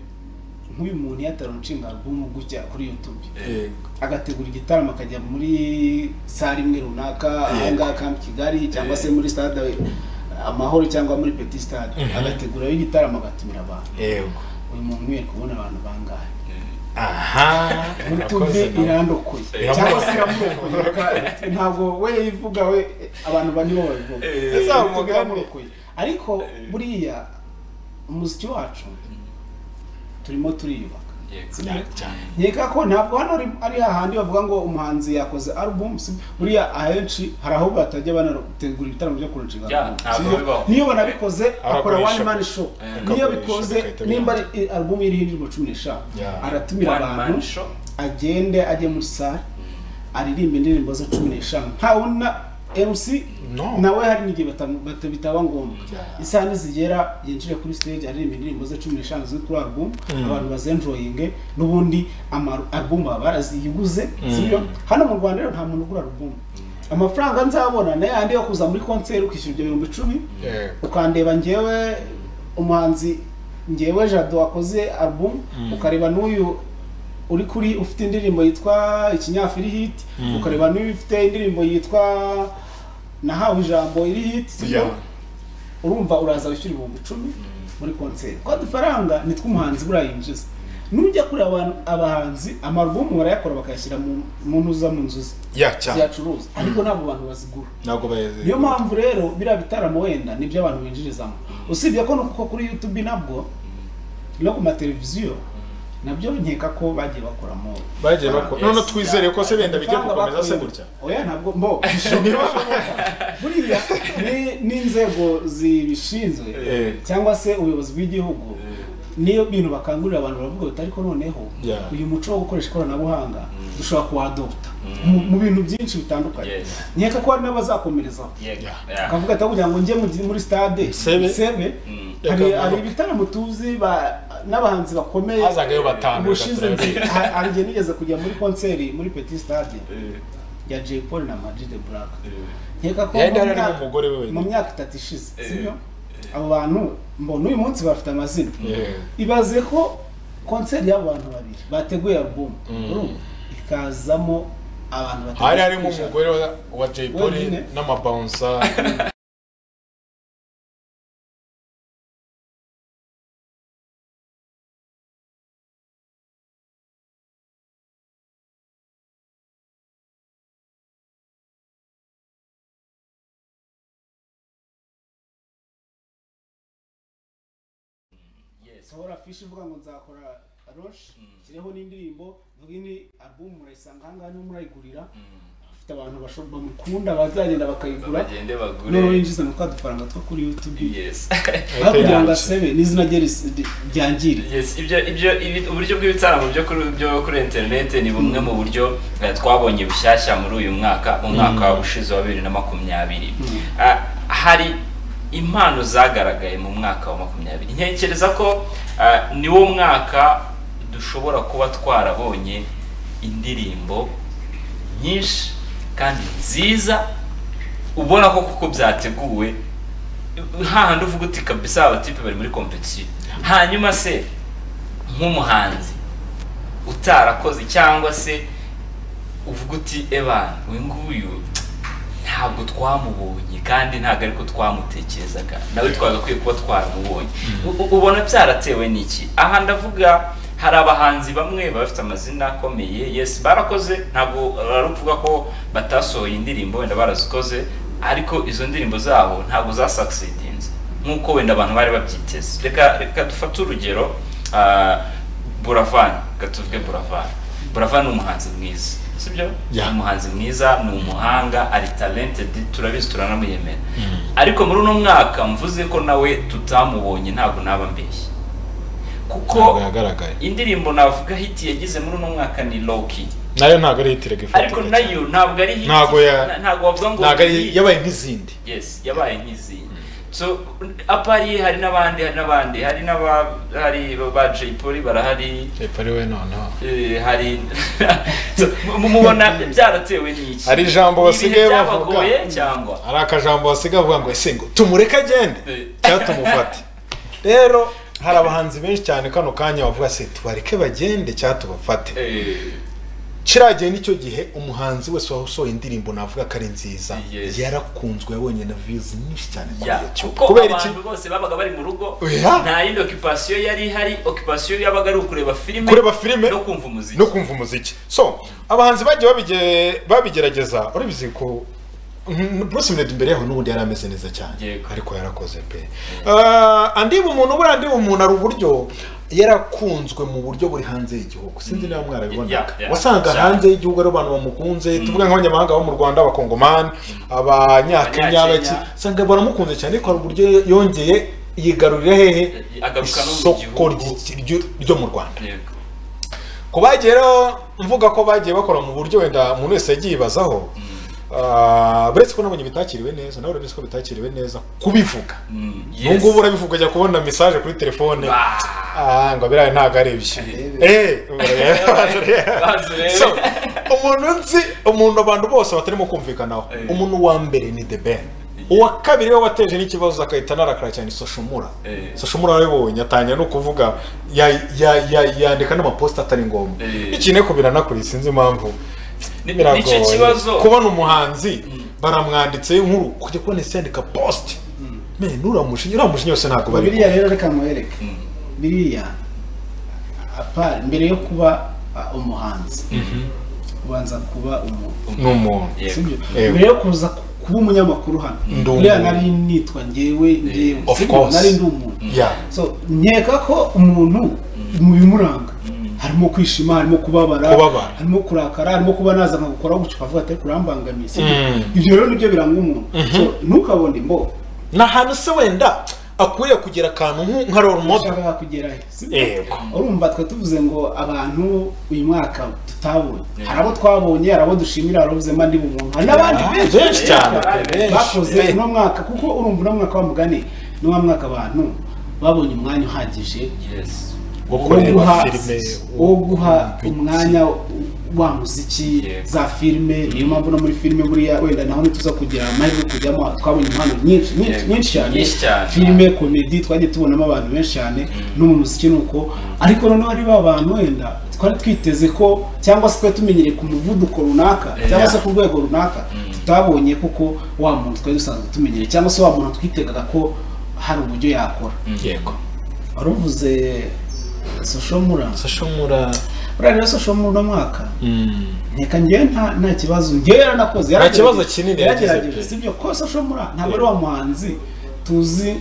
nk'uyu muntu iyo ataronshinga album gutya kuri youtube yego agategura igitaramo akajya muri sare imwe runaka ahangaha kamp kigali cyangwa se muri stade amahoro cyangwa muri petit stade agategurayo igitaramo agatumira abantu yego uyu muntu yari kubona abantu bangahe aha urutundi urakoze nawe. irandokoye Iramurokoye. cyangwa se iramurokoye reka- ntabwo we yivuga we abantu bane bo babivuga Eh. Urutugu Ese umugani. iramurokoye ariko buriya umuziki wacu turimo turiyubaka Yego. Sinari- cyane. nkeka ko ntabwo hano ari- ari hahandi bavuga ngo umuhanzi yakoze album si- buriya ahenshi hari aho batajya banategura ibitaramo byo kurushinga Ya, ntabwo bibaho. niyo banabikoze akora one Abakoresha. man show Eh. niyo Akagurisha, bikoze agahita nimba abirangiza. ari album iriho indirimbo cumi n'eshanu Ya. aratumira One man abantu show. agende ajye muri sare aririmba indirimbo ze cumi n'eshanu ntawe na mc No. nawe hari n'igihe batamu- bata- bitaba ngombwa Yeah. isaha nizigera yinjire kuri stage aririmba indirimbo ze cumi n'eshanu ziri kuri album abantu bazenjoyinge n'ubundi ama- album baba baraziyiguze sibyo hano mu rwanda rero nta muntu ugura album amafaranga nzabona na yandi yo kuza muri concert ukishyura ibyo bihumbi icumi Yeah. ukandeba ngewe umuhanzi ngewe jado wakoze album ukareba n'uyu uri kuri ufite indirimbo yitwa ikinyafiri hit ukareba n'uyu ufite indirimbo yitwa nahawe ijambo iri hit sibyo? Yeah. urumva uraza wishyura ibihumbi icumi muri konseri kwa dufaranga ni tw'umuhanzi buriya yinjiza nujya kuri abantu abahanzi amarubumu barayakora bakayashyira mu mu ntuza mu nzu ze Ya, cyane ziyacuruza ariko ntabwo abantu bazigura ntabwo bayeze niyo mpamvu rero biriya bitaramo wenda nibyo abantu binjirizamo usibye ko nuko kuri youtube nabwo no ku mateleviziyo nabyo nkeka ko bagiye bakoramo bagiye bakora none Yes. twizere ko se wenda bijya amafaranga gukomeza se bakuye- gutya oya ntabwo mbo buriya ni- n'inzego zibishinzwe Eh. cyangwa se ubuyobozi bw'igihugu niyo bintu bakangurira abantu baravuga bati ariko noneho Yeah. uyu muco wo gukoresha ikoranabuhanga dushobora kuwadopta mu- mu bintu byinshi bitandukanye Yes. nkeka ko hari n'abazakomerezaho Yego. Yeah. Yeah. akavuga ati ahubwo ngo njye mu- muri stade Sebe. sebe Mm. hari Reka hari mvuge. ibitaramo tuzi ba- n'abahanzi bakomeye hazagayo batanu ubushize batatu, nzi- babiri. ha- hari igihe nigeze kujya muri konseri muri petit stade Eh, ya Jay Paul na Ama G The Black eh. nkeka ko Yari mu ari myaka- n'umugore we wenyine. mu myaka itatu ishize sibyo eh. abo bantu mbona uyu munsi bafite amazina Yeah. ibaze ko konseri y'abo bantu babiri bateguye album Mm. urumva? ikazamo abantu batatu hari harimo umugore wa- wa Jay Polly Wenyine. n'amabawunsa Yes. sohora fishi ivuga ngo nzakora roshi nshyireho n'indirimbo mvuga ini album murayisanga aha ngaha niho murayigurira afite abantu bashobora bamukunda bazagenda bakayigura Bagende noneho bagure. yinjiza mu twa dufaranga two kuri youtube Yes. aho kugira ngo asebe n'izina rye ris- ry- ryangire Yes, ibyo ibyo ibi- uburyo bw'ibitaramo byo kuri byo kuri interineti ni bumwe mu buryo eh, twabonye bushyashya muri uyu mwaka mu mwaka ushize wa bibiri na makumyabiri Ah, hari impano zagaragaye mu mwaka wa makumyabiri ntekereza ko ah, niwo mwaka dushobora kuba twarabonye indirimbo nyinshi kandi nziza ubona ko kuko byateguwe hahandi uvuga uti kabisa abatipe bari muri kompetisiyo hanyuma se nk'umuhanzi utarakoze cyangwa se uvuga uti ebana uyu nguyu ntabwo twamubonye kandi ntabwo ariko twumutekerezaga nawe twagakwiye kuba twaramubonye U- u- ubona byaratewe n'iki aha ndavuga hari abahanzi bamwe baba bafite amazina akomeye yes barakoze ntabwo ari ukuvuga ko batasohoye indirimbo wenda barazikoze ariko izo ndirimbo zabo ntabwo zasakisidinze nk'uko wenda abantu bari babyiteze reka reka dufate urugero ah, buravan reka tuvuge buravan buravan ni umuhanzi mwiza sibyo Yeah. Ni umuhanzi mwiza ni umuhanga ari talented turabizi turanamuyemera ariko muri uno mwaka mvuze ko nawe tutamubonye ntabwo naba mbeshye ntabwo kuko yagaragaye indirimbo navuga hiti yagize muri uno mwaka ni loki nayo ntabwo ari hitirega ifoto ariko nayo ntabwo ari hiti Ntabwo ya- na- ntabwo wavuga ngo ni ntabwo ari hit. yabaye nk'izindi yes yabaye nk'izindi so apariye hari n'abandi hari n'abandi hari n'aba hari ba Jay Polly barahari Jay Polly we noneho Eh, hari So, mu- mubona byaratewe n'iki Hari ijambo Ni ibihe basigaye bavuga. byabagoye cyangwa hari akajambo basigaye bavuga ngo ese ngo tumureke agende Eh. cyangwa tumufate rero hari abahanzi benshi cyane kano kanya bavuga se tubareke bagende cyangwa tubafate Eh, kiragiye n'icyo gihe umuhanzi wese wasohoye indirimbo navuga ko ari nziza Yes. yarakunzwe yabonye na viyuzi nyinshi cyane kuri Ya, YouTube. kuko kubera iki abantu bose babaga bari mu rugo Oya. nta yindi okipasiyo yari ihari okipasiyo yabaga ari ukureba filime kureba filime no kumva umuziki no kumva umuziki so abahanzi bagiye babige- babigerageza urabizi ko mm, Bruce Melody imbere yaho n'ubundi yari ameze neza cyane Yego. ariko yarakoze pe Ah, andiba umuntu buriya andiba umuntu hari uburyo yarakunzwe mu buryo buri hanze y'igihugu sinzi niba Yeah, mwarabibona yeah. wasanga Cyane. hanze y'igihugu ari abantu bamukunze tuvuga nk'abanyamahanga bo mu rwanda abakongomani abanyakenya Abanyakenya. abaki usanga baramukunze cyane ariko hari uburyo yongeye yigarurira hehe Agaruka no mu isoko gihugu. ry'iki- ryo- ryo mu rwanda Yego. ku bagiye rero mvuga ko bagiye bakora mu buryo wenda umuntu wese yagiye yibazaho ah, uretse ko nabonye bitakiriwe neza nawe urabizi ko bitakiriwe neza kubivuga Mm, yes. ubu ngubu urabivuga ajya kubona mesaje kuri telefone Ah. Ah, ngo biriya ntabwo ari ibyo Eh, bazi rero. Bazi rero. So, umuntu nzi umuntu abantu bose batarimo kumvikanaho Eh. umuntu wa mbere ni the ben uwa kabiri we wateje n'ikibazo agahita anarakara cyane soshomura Eh. soshomura arabibonye atangira no kuvuga ya- ya- ya- yandika n'amaposita atari ngombwa Eh. ikine ko biranakuriye sinzi impamvu Ni- biragoye. nicyo kibazo. kubona umuhanzi baramwanditseho inkuru kujya kubona isi yandika post Men, uramushinye uramushinye yose ntabwo bari biriya rero reka muhereke Mm. biriya apart mbere yo kuba ah, umuhanzi ubanza kuba umuntu ni umuntu Yego. sibyo Yego. mbere yo kuza kuba umunyamakuru hano Ndi buriya umuntu. nari nitwa njyewe njyewe Of sibyo? course. nari ndi umuntu Yeah. so nkeka ko umuntu mu bimuranga harimo kwishima harimo kubabara Kubabara. harimo kurakara harimo kuba naza nkagukora gutyo ukavuga ati kurambangamiye sibyo? Mm. ibyo rero nibyo biranga umuntu so ntukabone mbo ni ahantu se wenda akwiriye kugira akantu nk- nka role model ushaka kugera he sibyo? Yego. urumva twe tuvuze ngo abantu uyu mwaka tutabonye hari abo twabonye hari abo dushimira hari abuzema ndi umuntu hari n'abandi Ah, benshi benshi cyane benshi, bakoze benshi. uno mwaka kuko urumva uno mwaka wa mugani ni wa mwaka abantu babonye umwanya uhagije Yes. wo wo guha kureba filime wo guha umwanya wa muziki Yego. za filime niyo mpamvu no muri filime buriya wenda naho ntituza kugira amahirwe yo kujyamo twabonye impano nyinshi nyinshi Yego. nyinshi cyane Nyinshi cyane. filime komedi twagiye tubonamo abantu benshi cyane no mu muziki nuko ariko noneho ari ba bantu wenda twari twiteze ko cyangwa se twari tumenyereye ku muvuduko runaka Yeah. cyangwa se ku rwego runaka tutabonye kuko wa muntu twari dusanzwe tumenyereye cyangwa se wa muntu twitegaga ko hari uburyo yakora yego waruvuze social mura sashomura buriya rero social mura mwaka reka njyewe nta nta kibazo njyewe yaranakoze Nta kibazo kinini yagize yaragerageje pe. si ibyo ko social mura ntabwo ari wa muhanzi tuzi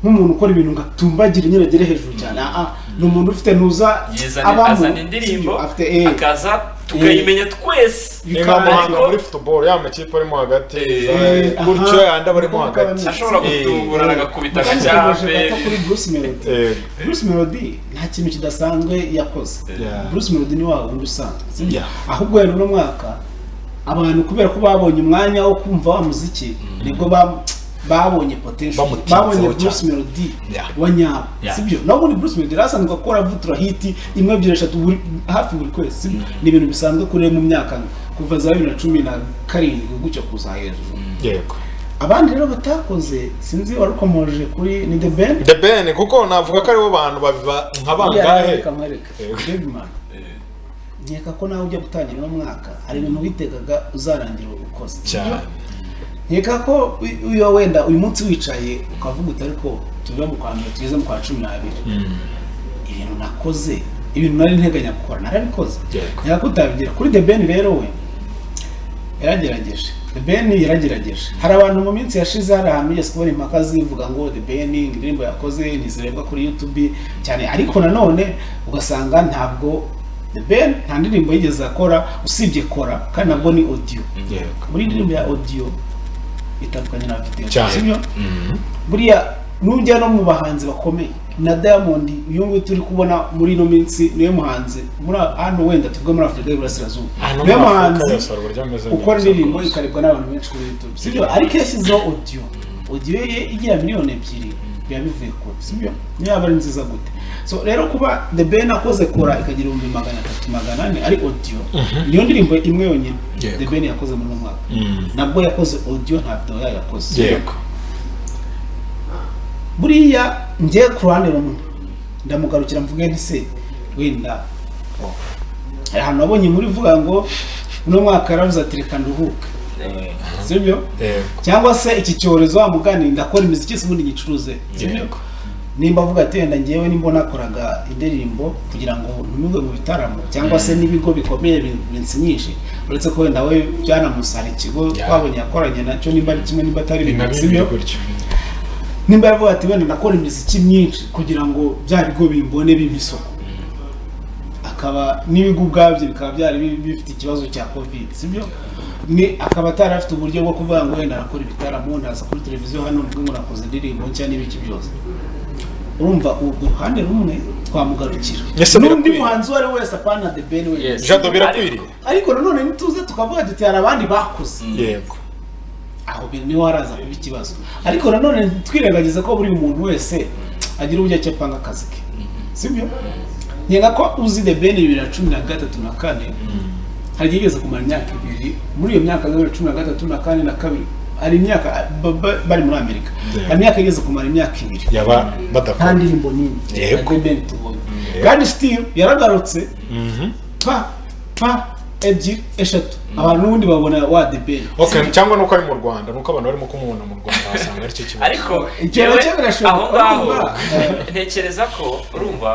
nk'umuntu ukora ibintu ngo atumbagira nyine agere hejuru cyane aha ni umuntu ufite nuza Yizana abamu, azana sibyo? indirimbo afite eh, akaza tukayimenya twese ni nka bikaba- muhanga muri football ya makipe arimo hagati Eh, eh, gutyo aha. yandi aba arimo Nkuko hagati bamenya. ashobora Eh, gutungurana agakubita Kandi tukomeje gato agacyape kuri Bruce Melody Eh, Bruce Melody nta kintu kidasanzwe yakoze Yeah. Bruce Melody ni wa wundi usanzwe sibyo? Yeah. ahubwo rero uno mwaka abantu kubera ko babonye umwanya wo kumva wa muziki nibwo ba- babonye potential Bamutinzeho babonye Bruce cyane. Melody Yeah. wa nyabo Yeah. sibyo naho ubundi Bruce Melody yari asanzwe akora vutura hiti imwe ebyiri eshatu buri- hafi buri kwezi sibyo? ni ibintu bisanzwe kuri we mu myaka kuva za bibiri na cumi na karindwi gutyo kuza hejuru yego abandi rero batakoze sinzi warukomoje kuri ni the band the ben kuko navuga ko aribo bantu babiba nka bangahe reka mwereka Baby man nkeka ko nawe ujya gutangira uno mwaka hari ibintu witegaga uzarangira ukoze cyane nkeka ko u- uyo wenda uyu munsi wicaye ukavuga uti ariko tuve mu kwa mbere tugeze mu kwa cumi n'abiri ibintu nakoze ibintu nari nteganya gukora narabikoze Yego. nkeka ko utabigira kuri the ben rero we yaragerageje the ben yaragerageje hari abantu mu minsi yashize hari ahantu yigeze kubona impaka zivuga ngo the ben indirimbo yakoze ntizirebwa kuri youtube cyane ariko nanone ugasanga ntabwo the ben nta ndirimbo yigeze akora usibye kora kandi nabwo ni audio yego muri indirimbo ya audio itandukanye na video Cyane. sibyo buriya nujya no mu bahanzi bakomeye na diamond uyu nguyu turi kubona muri ino minsi niwe muhanzi muri hano wenda tuvuge muri afurika y'iburasirazuba Hano niwe muri Afurika muhanzi yose hari uburyo ameze ukora neza indirimbo rwose. ikarebwa n'abantu benshi kuri youtube sibyo ariko iyo yashyizeho audio audio ye igira miliyoni ebyiri biba bivuye kure sibyo niyo yaba ari nziza gute so rero kuba the ben akoze kora ikagira ibihumbi magana atatu magana ane ari audio niyo ndirimbo imwe yonyine Yego. the ben yakoze muri uno mwaka Mm. nabwo yakoze audio nta video yayo yakoze yego buriya njye ku ruhande rumwe ndamugarukira mvuge nti se wenda hari ahantu nabonye muri vuga ngo uno mwaka yaravuze ati reka nduhuke sibyo yego cyangwa se iki cyorezo wa mugani ndakora imiziki se ubundi nyicuruze sibyo Yego. nimba avuga ati wenda ngewe nimba nakoraga indirimbo kugira ngo ntumirwe mu bitaramo cyangwa se n'ibigo bikomeye bi- binsinyishe uretse ko wenda we byanamusara ikigo Yeah. twabonye yakoranye nacyo nimba ari kimwe nimba atari ni na bibiri bimwe sibyo gutyo nimba yaravuga ati wenda nakora imiziki myinshi kugira ngo bya bigo bimbone bimpa isoko akaba n'ibigo ubwabyo bikaba byari bi- bifite ikibazo cya covid sibyo ni akaba atari afite uburyo bwo kuvuga ngo wenda arakora ibitaramo ndaza kuri televiziyo hano mvuge ngo nakoze indirimbo nshya n'ibiki byose urumva ubwo ruhande rumwe twamugarukira Ese n'undi birakwiriye. muhanzi uwo ari we wese apana the ben we Yes. jado birakwiriye ariko nanone ntituze tukavuga duti hari abandi bakoze yego aho bi- niho haraza kuba ikibazo ariko nanone twirengagiza ko buri muntu wese agira uburyo ki apanga akazi ke sibyo nkenga ko uzi the ben bibiri na cumi na gatatu na kane hari igihe yigeze kumara imyaka ibiri muri iyo myaka ya bibiri na cumi na gatatu na kane na kabiri hari imyaka ba- ba- bari muri amerika hari imyaka igeze kumara imyaka ibiri yaba nta badakora ndirimbo nini Yego. ya The Ben tubonye kandi still yaragarutse pa pa ebyiri eshatu abantu n'ubundi babona wa the ben Okay, cyangwa nuko ari mu Rwanda nuko abantu barimo kumubona mu Rwanda basanga aricyo kibazo ariko Igihe yewe, nacyo birashoboka. aho ngaho Urumva? ntekereza ko urumva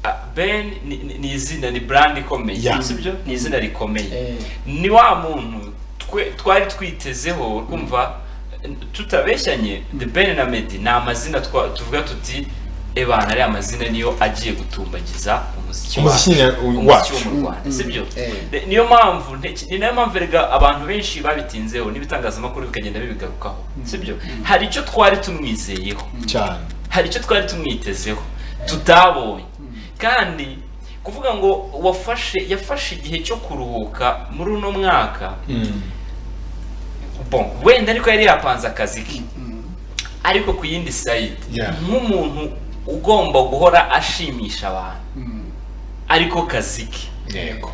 ah, ben ni- ni ni izina ni brand ikomeye Yeah. sibyo ni izina rikomeye Eh. ni wa muntu twe- twari twitezeho urumva tutabeshyanye the ben na medi ni amazina twa- tuvuga tuti ebana ari amazina niyo agiye gutumbagiza umuziki Umuziki nya- wacu wacu. umuziki wo mu rwanda sibyo Eh. Ni- niyo mpamvu nteki- ni nayo mpamvu erega abantu benshi babitinzeho n'ibitangazamakuru bikagenda bibigarukaho sibyo hari icyo twari tumwizeyeho cyane hari icyo twari tumwitezeho tutabonye kandi kuvuga ngo wafashe yafashe igihe cyo kuruhuka muri uno mwaka bon wenda ariko yari yapanze akazi ke ariko ku yindi sayidi Yeah. nk'umuntu ugomba guhora ashimisha abantu ariko kazi ke yego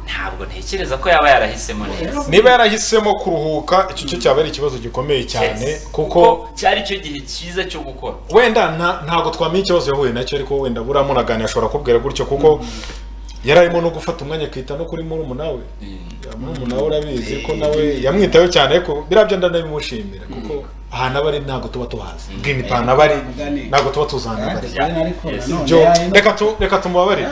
ntabwo ntekereza ko yaba yarahisemo neza niba yarahisemo kuruhuka icyo cyo cyaba ari ikibazo gikomeye cyane Yes. kuko cyari cyo gihe cyiza cyo gukora wenda nta- ntabwo twamenya ikibazo yahuye nacyo ariko wenda buriya munaganira ashobora kubwira gutyo kuko yari arimo no gufata umwanya akita no kuri murumuna we Ya murumuna we urabizi ko nawe yamwitayeho cyane ariko biriya byo ndanabimushimira kuko ahantu aba ari ntabwo tuba tuhazi Green Pan aba ari ntabwo tuba tuzi ahantu aba ari Byo, reka tu- reka tumubabarire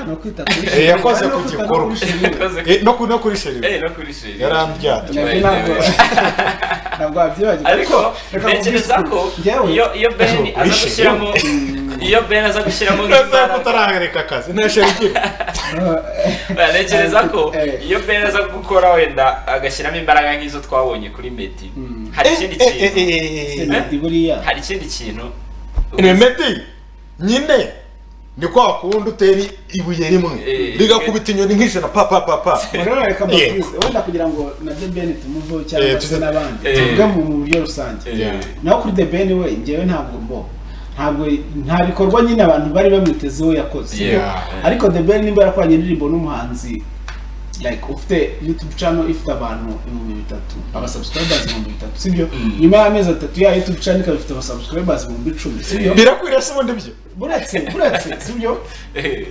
Eh, yakoze ku gikorwa Yakoze ku- Eh, no ku- no kuri sheri Eh, no kuri sheri. yarandyata ariko ntekereza ko iyo iyo ben Kuri aza sheri. gushyiramo iyo ben aza gushyiramo Urasanga nk'imbaraga utarareka akazi nta sheri ugira ntekereza ko Eh. iyo ben aza gukora wenda agashyiramo imbaraga nk'izo twabonye kuri medi Mm. hari ikindi kintu hari ikindi kintu remedi nyine ni kwa kundi utera ibuye rimwe Eh, rigakubita inyoni nk'ijana pa pa pa pa wenda kugira ngo na the ben tumuveho cyangwa se n'abandi Eh. tuvuge mu buryo rusange Eh, naho kuri the ben we njyewe ntabwo mbo ntabwo nta bikorwa nyine abantu bari bamwitezeho yakoze yeah. ariko the ben nimba yarakoranye indirimbo n'umuhanzi like ufite youtube channel ifite abantu ibihumbi bitatu aba subscribers ibihumbi bitatu sibyo Mm. nyuma y'amezi atatu ya youtube channel ikaba ifite aba subscribers ibihumbi icumi sibyo birakwiriye se ubundi byo buretse buretse sibyo Eh,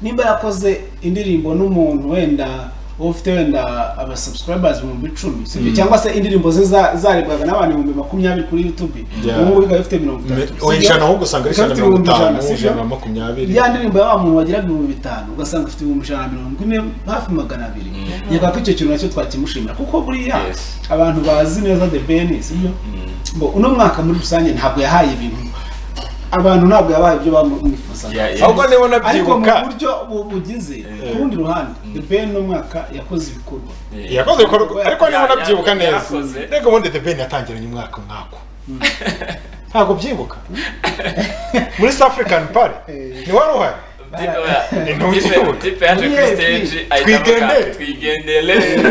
nimba yakoze indirimbo n'umuntu wenda uba ufite wenda aba subscribers ibihumbi icumi sibyo cyangwa se indirimbo ze za- zarebwaga n'abantu ibihumbi makumyabiri kuri youtube Yeah. ubu ngubu ikaba ifite mirongo itatu oya sibyo? ijana ahubwo usanga ari Ikaba ijana ifite mirongo ibihumbi ijana, itanu sibyo? ijana na makumyabiri ya ndirimbo ya wa muntu wagiraga ibihumbi bitanu ugasanga ufite ibihumbi ijana na mirongo ine hafi magana abiri nyakubahwa ko icyo kintu nacyo twakimushimira kuko buriya Yes. abantu bazi neza the ben sibyo ngo uno mwaka muri rusange ntabwo yahaye ibintu abantu ntabwo yabaye ibyo bamwifuzaga Yeah, yeah. ahubwo niba ariko mu unabyibuka buryo bu- bugize ku rundi ruhande the ben uno mwaka yakoze ibikorwa eh. yakoze ibikorwa ariko niba Ya- ya- unabyibuka neza yarakoze. reka ubundi the ben yatangiranye umwaka mwako ntabwo byibuka muri south african pare Eh. ni wari uhari Tipe wa- Ni ntuki tipe- ubu. tipe yaje kuri Yes, stage yes. ayitamuka Twigendere. twigendere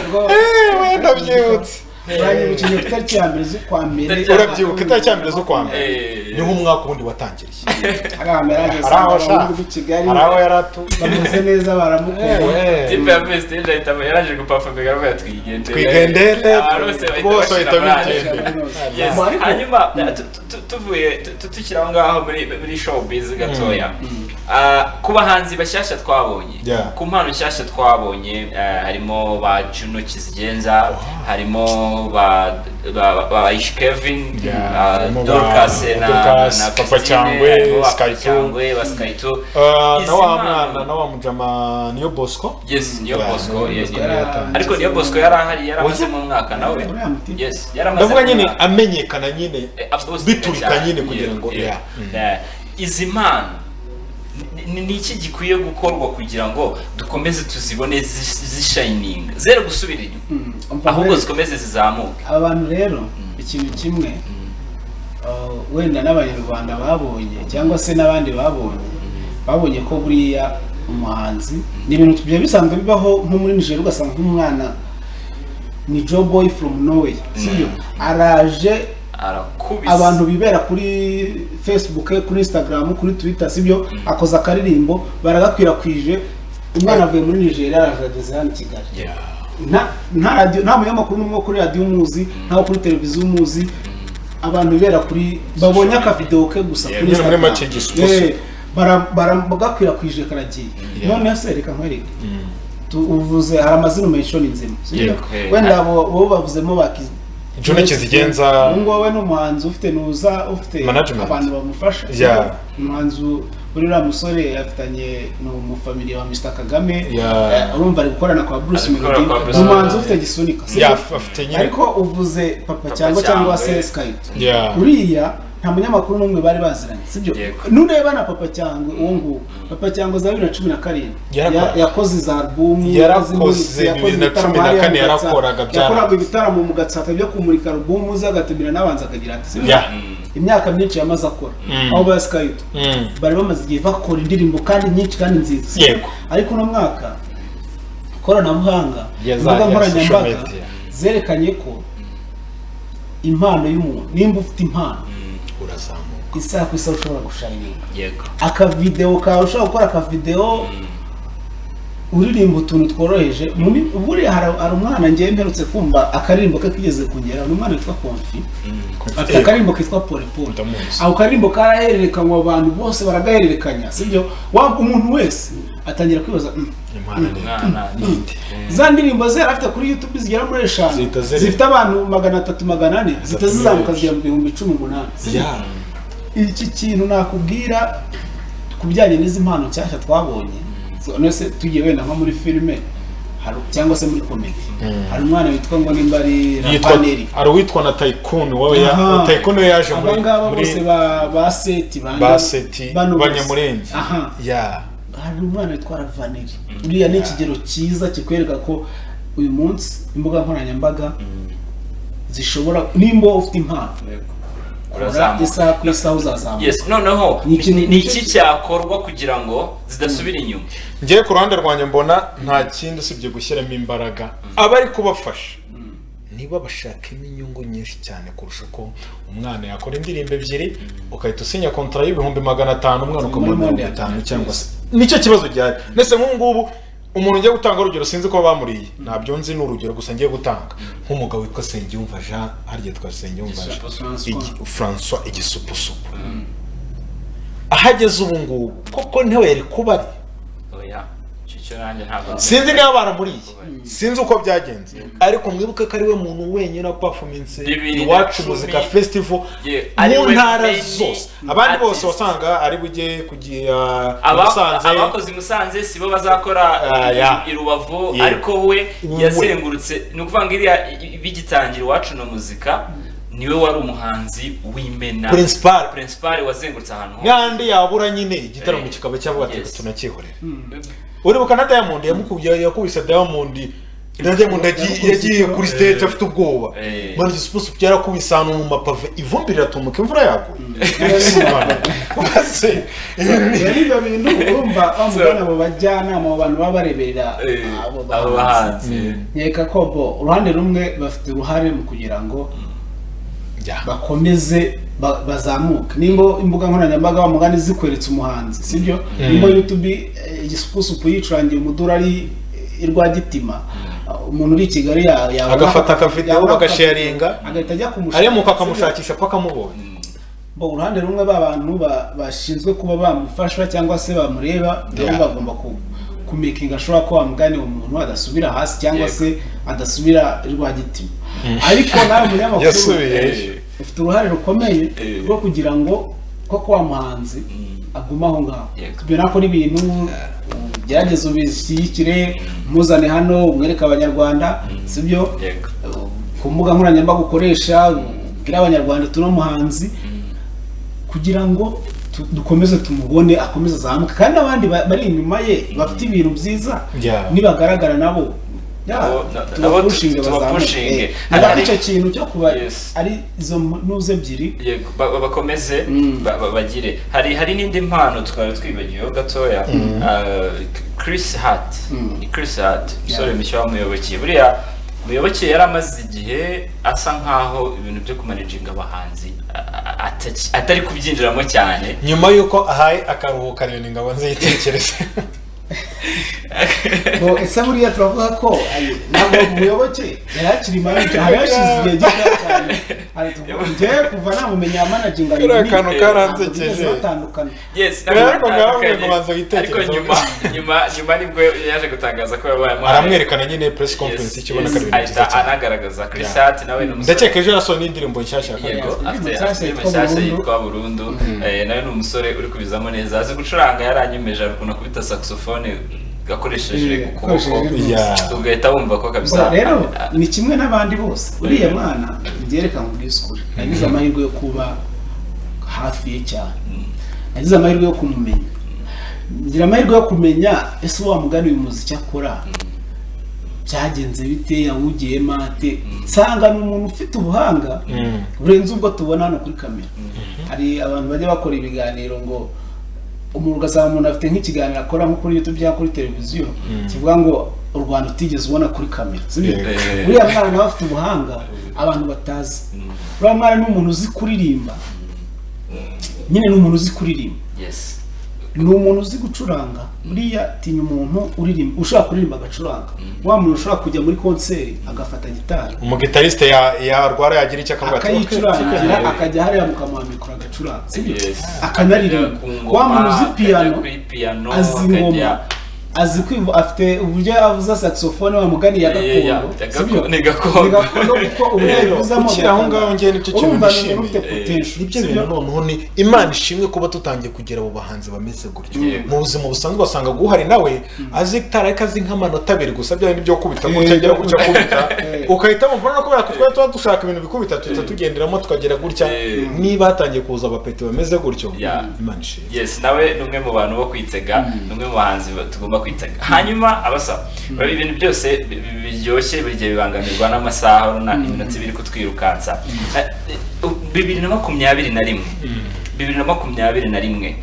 Ubwo Eh, wenda byibutse uranyibukije ku itariki ya mbere z'ukwa mbere urabyibuka itariki ya mbere z'ukwa mbere Eh, niho umwaka ubundi watangiriye hari ahantu yari ageze hari aho ashaka mu kigali hari aho yari atu bameze neza baramukuye tipe ya kuri stage ahitamo yaraje gupafominga aravuga twigendere Twigendere. Abantu bose bahita Bose bashira bahita amarangi. bigendera. Yes. Mu ariko- hanyuma tu- tu- tu- tuvuye tu- tu- tukiri aho ngaho muri muri showbiz gatoya Ah, ku bahanzi bashyashya twabonye Yeah. ku mpano nshyashya twabonye ah, harimo ba juno kizigenza harimo ba ba- ba- ba Aisha kevin Yeah. ah, Harimo ba- dorcas na Dorcas, na Papa Christine, Cyangwe, harimo ba Sky Papa Two. cyangwe ba sikayito Ah, na Izi wa mpano- mwana na wa mujama niyo bosco yes niyo Yeah, bosco Niyo yeah, Bosco yeah. yari yatanze. ariko niyo bosco yari ahari yari amaze Oya. mu mwaka nawe Uriya muti. yes yari amaze ndavuga mu nyine mwaka. amenyekana nyine Eh, absolutely biturika cyane. nyine kugira Yeah, ngo yeah. yeah. Mm. Eh, izi mpano ni- ni iki gikwiye gukorwa kugira ngo dukomeze tuzibone zi- zishayininga zere gusubira inyuma ahubwo zikomeze zizamuke aba bantu rero ikintu kimwe uh, wenda n'abanyarwanda babonye cyangwa se n'abandi babonye babonye ko buriya umuhanzi ni ibintu bya bisanzwe bibaho nko muri nigeria ugasanga nk'umwana ni joe boy from norway sibyo araje arakubise abantu bibera kuri facebook kuri instagram kuri twitter sibyo akoze akaririmbo baragakwirakwije umwana avuye muri nigeria araje ageze hano i kigali Yeah. nta nta radio nta munyamakuru n'umwe wo kuri radio umuzi ntawo kuri televiziyo umuzi abantu bibera kuri babonye akavidewo ke gusa Yeah, kuri nyine muri Instagram. make gisubizo. Yeah, bara- baragakwirakwije karagiye noneho se reka nkwereke Tu- uvuze hari amazina menshi ni nzima sibyo? Yeah, okay. wenda abo bo bavuzemo bakizi Joe Kizigenza- ngo wowe ni umuhanzi ufite nuza ufite Management. abantu bamufasha Yeah. umuhanzi buriya musore afitanye ni umufamiliya wa Mr Kagame Yeah. Eh, urumva ari gukorana kwa Bruce Ari gukorana Melody kwa Bruce umuhanzi Melody. ufite gisunika si Yeah, af- afite nyine ariko uvuze papa Papa cyangwa cyangwa Cyangwe. se Skype Yeah. uriya nta munyamakuru n'umwe bari baziranye sibyo Yego. nureba na papa cyangwe uwo nguwo papa cyangwe za bibiri na cumi na karindwi Yarakora. Ya- yakoze za albumu Yarakoze imiziki, bibiri na ibitaramo cumi na hariya mu kane Gatsata. yarakoraga byarakoze. yakoraga ibitaramo mu gatsata byo kumurika albumu ze agatemera n'abanza akagira ati sibyo Yeah. imyaka myinshi yamaze akora Mm. aho ba Skype Mm. bari bamaze igihe bakora indirimbo kandi nyinshi kandi nziza sibyo? Yego. ariko uno mwaka ikoranabuhanga Yaza- imbuga ya social nkoranyambaga media. zerekanye ko impano y'umuntu nimba ufite impano urazamuka isaha ku isaha ushobora gushayininga yego akavidewo kawe ushobora gukora akavidewo uririmba utuntu tworoheje mu mi- buriya hari hari umwana ngewe mperutse kumva akaririmbo ke kigeze kongera ni umwana witwa konfi afite akaririmbo kitwa polipoli Ndamuzi. ako karirimbo karahererekanywa abantu bose baragahererekanya sibyo waba umuntu wese atangira kwibaza "Mm, imana ni mwana ninde za ndirimbo ze yari afite kuri youtube zigera muri eshanu Zihita ziri- zifite abantu magana atatu magana ane zihita Atatu zizamuka menshi. zigera mu bihumbi cumi umunani sibyo? Yeah. iki kintu nakubwira ku bijyanye n'izi mpano nshyashya twabonye So, none se tugiye wenda nko muri filime hari- cyangwa se muri komedi hari umwana witwa ngo nimba ari yitwa rapaneri hari uwitwa na tycoon wowe Aha. ya tycoon we yaje muri abangaba muri bose ba ba seti ba ba seti bano bose. banyamurenge aha ya hari umwana witwa ravaneri uriya ni ikigero cyiza kikwereka ko uyu munsi imbuga nkoranyambaga zishobora nimba ufite impano kora urazamuka isaha ku isaha uzazamuka yes noneho Ni ikintu- ni- ni iki cyakorwa kugira ngo zidasubira inyuma ngewe ku ruhande rwanjye mbona nta kindi usibye gushyiramo imbaraga abari kubafasha niba bashakamo inyungu nyinshi cyane kurusha uko umwana yakora indirimbo ebyiri ugahita usinya kontara y'ibihumbi magana atanu umwana ukamuha ibihumbi atanu cyangwa se nicyo kibazo gihari ndetse nk'ubu ngubu umuntu ugiye gutanga urugero sinzi ko bamuriye ntabyo nzi ni urugero gusa ngiye gutanga nk'umugabo witwa Sengiyumva Jean harya twa Sengiyumva Jean Igisupusupu. Igi- François igisupusupu aho ageze ubu ngubu koko ntawe yari kubari oya icyo cyo nanjye ntabwo sinzi niba baramuriye sinzi uko byagenze ariko mwibuke ko ari we muntu wenyine wapafuminse Bibiri na iwacu cumi. muzika festival Yeah. Ari mu we ntara main zose abandi bose artist. wasanga ari bujye kugira Aba- musanze abakoze i musanze sibo bazakora Ah, i- yeah. i rubavu Yeah. ariko we Wowe. yazengurutse ni ukuvuga ngo iriya i- i- bigitangira iwacu na muzika niwe wari umuhanzi w'imena Principal. principal wazengurutse ahantu hose nkandi yabura nyine igitaramo Eh, kikaba cyavuga ati yes. tunakihorera uribuka na diamond yamukubye yakubise diamond na diamond yagiye- yagiye kuri stage afite ubwoba Eh. mwana igisupusupu byarakubise ahantu mu mapave ivumbi riratumuka imvura yaguye Maze, rero ibyo bintu urumva bamubona mu bajyanama mu bantu baba bareberera Eh, abo abo bahanzi bahanzi nkeka ko bo uruhande rumwe bafite uruhare mu kugira ngo Yeah. bakomeze ba- bazamuke nimba imbuga nkoranyambaga wa mugani zikweretse umuhanzi sibyo nimba youtube eh, igisupusupu yicurangiye umudurari irwagitima umuntu uri i kigali ya- yabona- Agafata akavideo yabona bagasharinga. akavideo, agahita ajya kumushaka aremuka akamushakisha paka amubonye ngo uruhande rumwe b'abantu ba- bashinzwe kuba bamufasha cyangwa se bamureba nabo Yeah. bagomba ku kumekinga ashobora ko wamugane uwo muntu adasubira hasi cyangwa Yego. se adasubira rwagitima ariko nawe umunyamakuru Yasubiye ejo. ufite uruhare rukomeye Eh. rwo kugira ngo koko wa muhanzi agume aho ngaho Yego. mbera ko n'ibintu gerageza ubishyigikire muzane hano umwereke abanyarwanda sibyo Yego. ku mbuga nkoranyambaga ukoresha ubwire abanyarwanda tuno muhanzi kugira ngo tu- dukomeze tumubone akomeze azamuke kandi n'abandi ba- bari inyuma ye bafite ibintu byiza Yeah. nibagaragara nabo yeah, Nabo- na- na- nabo tubapushinge tu- tubapushinge. bazamuke Hari- niba hari- icyo kintu cyo kuba Yes. ari izo ntuze ebyiri Yego, ba- ba- bakomeze Mm. ba- ba- bagire hari hari n'indi mpano twari twibagiweho gatoya Ah, Chris Hart Mm. Ni Chris Hart umusore mushya wamuyobokiye buriya muyoboke yari amaze igihe asa nkaho ibintu byo kumanaginga abahanzi a- a- ataki- atari kubyinjiramo cyane nyuma y'uko ahaye akaruhuka rero ingabo nziyitekereze ngo ese buriya turavuga ko ayo, ntabwo muyoboke yari akiri manager hari hashize igihe gito cyane Hari tuvuga, njyewe kuva namumenya managinga Kariya kantu karansekeje. batandukana Yes, Rero ntabwo Kagame ngo banza batandukanye. ariko witekerezeho. nyuma nyuma nyuma nibwo yaje gutangaza ko yabaye amahanzi. aramwerekana nyine press Yes, conference ikibona yes, kari ibintu byiza ahita cyane anagaragaza Chris Yeah. Hart nawe ni umusore ndakeka ejo yasohoye n'indirimbo nshyashya yego Yes, afite indirimbo afite nshyashya mashyashya yitwa yitwa burundu Eh, nawe ni umusore uri kubizamo neza azi gucuranga yaranyemeje ari ukuntu akubita saxophone gakoresheje Yeah, ukuboko akoresheje Yeah. ugahita wumva ko kabisa Gusa rero ni kimwe n'abandi bose uriya mwana byerekana ubwisukure yagize amahirwe yo kuba hafi ye cyane yagize amahirwe yo kumumenya ngira amahirwe yo kumenya ese wa mugani uyu muziki akora byagenze bite yawugiyemo ate nsanga ni umuntu ufite ubuhanga Mm. burenze ubwo tubona hano kuri kamera hari abantu bajya bakora ibiganiro ngo umuntu ugasanga umuntu afite nk'ikiganiro akora nko kuri youtube cyangwa kuri televiziyo kivuga ngo u rwanda utigeze ubona kuri kamera sibyo? Eh. uriya mwana nawe afite ubuhanga abantu batazi uriya mwana ni umuntu uzi kuririmba nyine ni umuntu uzi kuririmba yes ni umuntu uzi gucuranga buriya tinya umuntu uririmba ushobora kuririmba agacuranga wa muntu ushobora kujya muri konseri agafata gitari umugitariste ya- yarwara yagira icyo akavuga ati akayicurangira akajya hariya mukamuha mikoro agacuranga sibyo? Yes. akanaririmba Ku ngoma, wa muntu uzi akajya piyano kuri piyano, azi akajya- ingoma azi kwivu afite uburyo avuza saxophone wamugani ya Yeah, yeah, yeah. gakondo Ya sibyo? gakondo, ni gakondo. Ni gakondo kuko uburyo Rero, ayivuzamo ukiri aho ngaho njye nicyo kintu urumva ni nishimiye. umuntu ufite potential nibyo sibyo? bintu noneho ni imana ishimwe kuba tutangiye kugera abo bahanzi bameze gutyo Yego. mu buzima busanzwe wasanga guhari nawe azi tareka azi nk'amanota abiri gusa bya bindi byo kubita Eh, gutya byo agera gutya kubita Eh. ugahita wumva no kubera ko twari tuba dushaka ibintu bikubita tuhita tugenderamo tukagera gutya Eh. niba hatangiye kuza abapeti bameze gutyo Yeah. imana ishimwe yes nawe ni umwe mu bantu bo kwitega ni umwe mu bahanzi ba- tugomba kwitega hanyuma abasaba bari ibintu byose bi- bi- biryoshye buri gihe bibangamirwa n'amasaha runaka iminota biri kutwirukansa Eh, eh, bibiri na makumyabiri na rimwe bibiri na makumyabiri na rimwe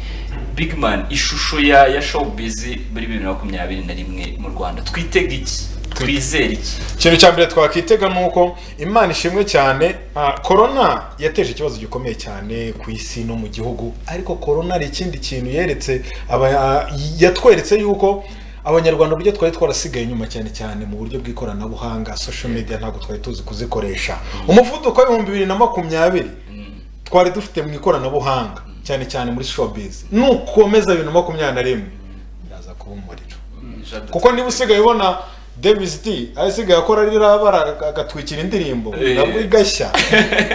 big man ishusho ya ya showbiz muri bibiri na makumyabiri na rimwe mu rwanda twitega iki twizere iki ikintu cya mbere twakwitega ni uko imana ishimwe cyane ah, korona yateje ikibazo gikomeye cyane ku isi no mu gihugu ariko korona hari ikindi kintu yeretse aba- ah, yatweretse yuko abanyarwanda uburyo twari twarasigaye inyuma cyane cyane mu buryo bw'ikoranabuhanga social media ntabwo twari tuzi kuzikoresha umuvuduko w'ibihumbi bibiri na makumyabiri twari dufite mu ikoranabuhanga cyane cyane muri showbiz nukomeza bibiri na makumyabiri na rimwe yaza kuba umuriro kuko niba usigaye ubona Davis D asigaye akora ririya bara agatwikira indirimbo Eh. nabwo igashya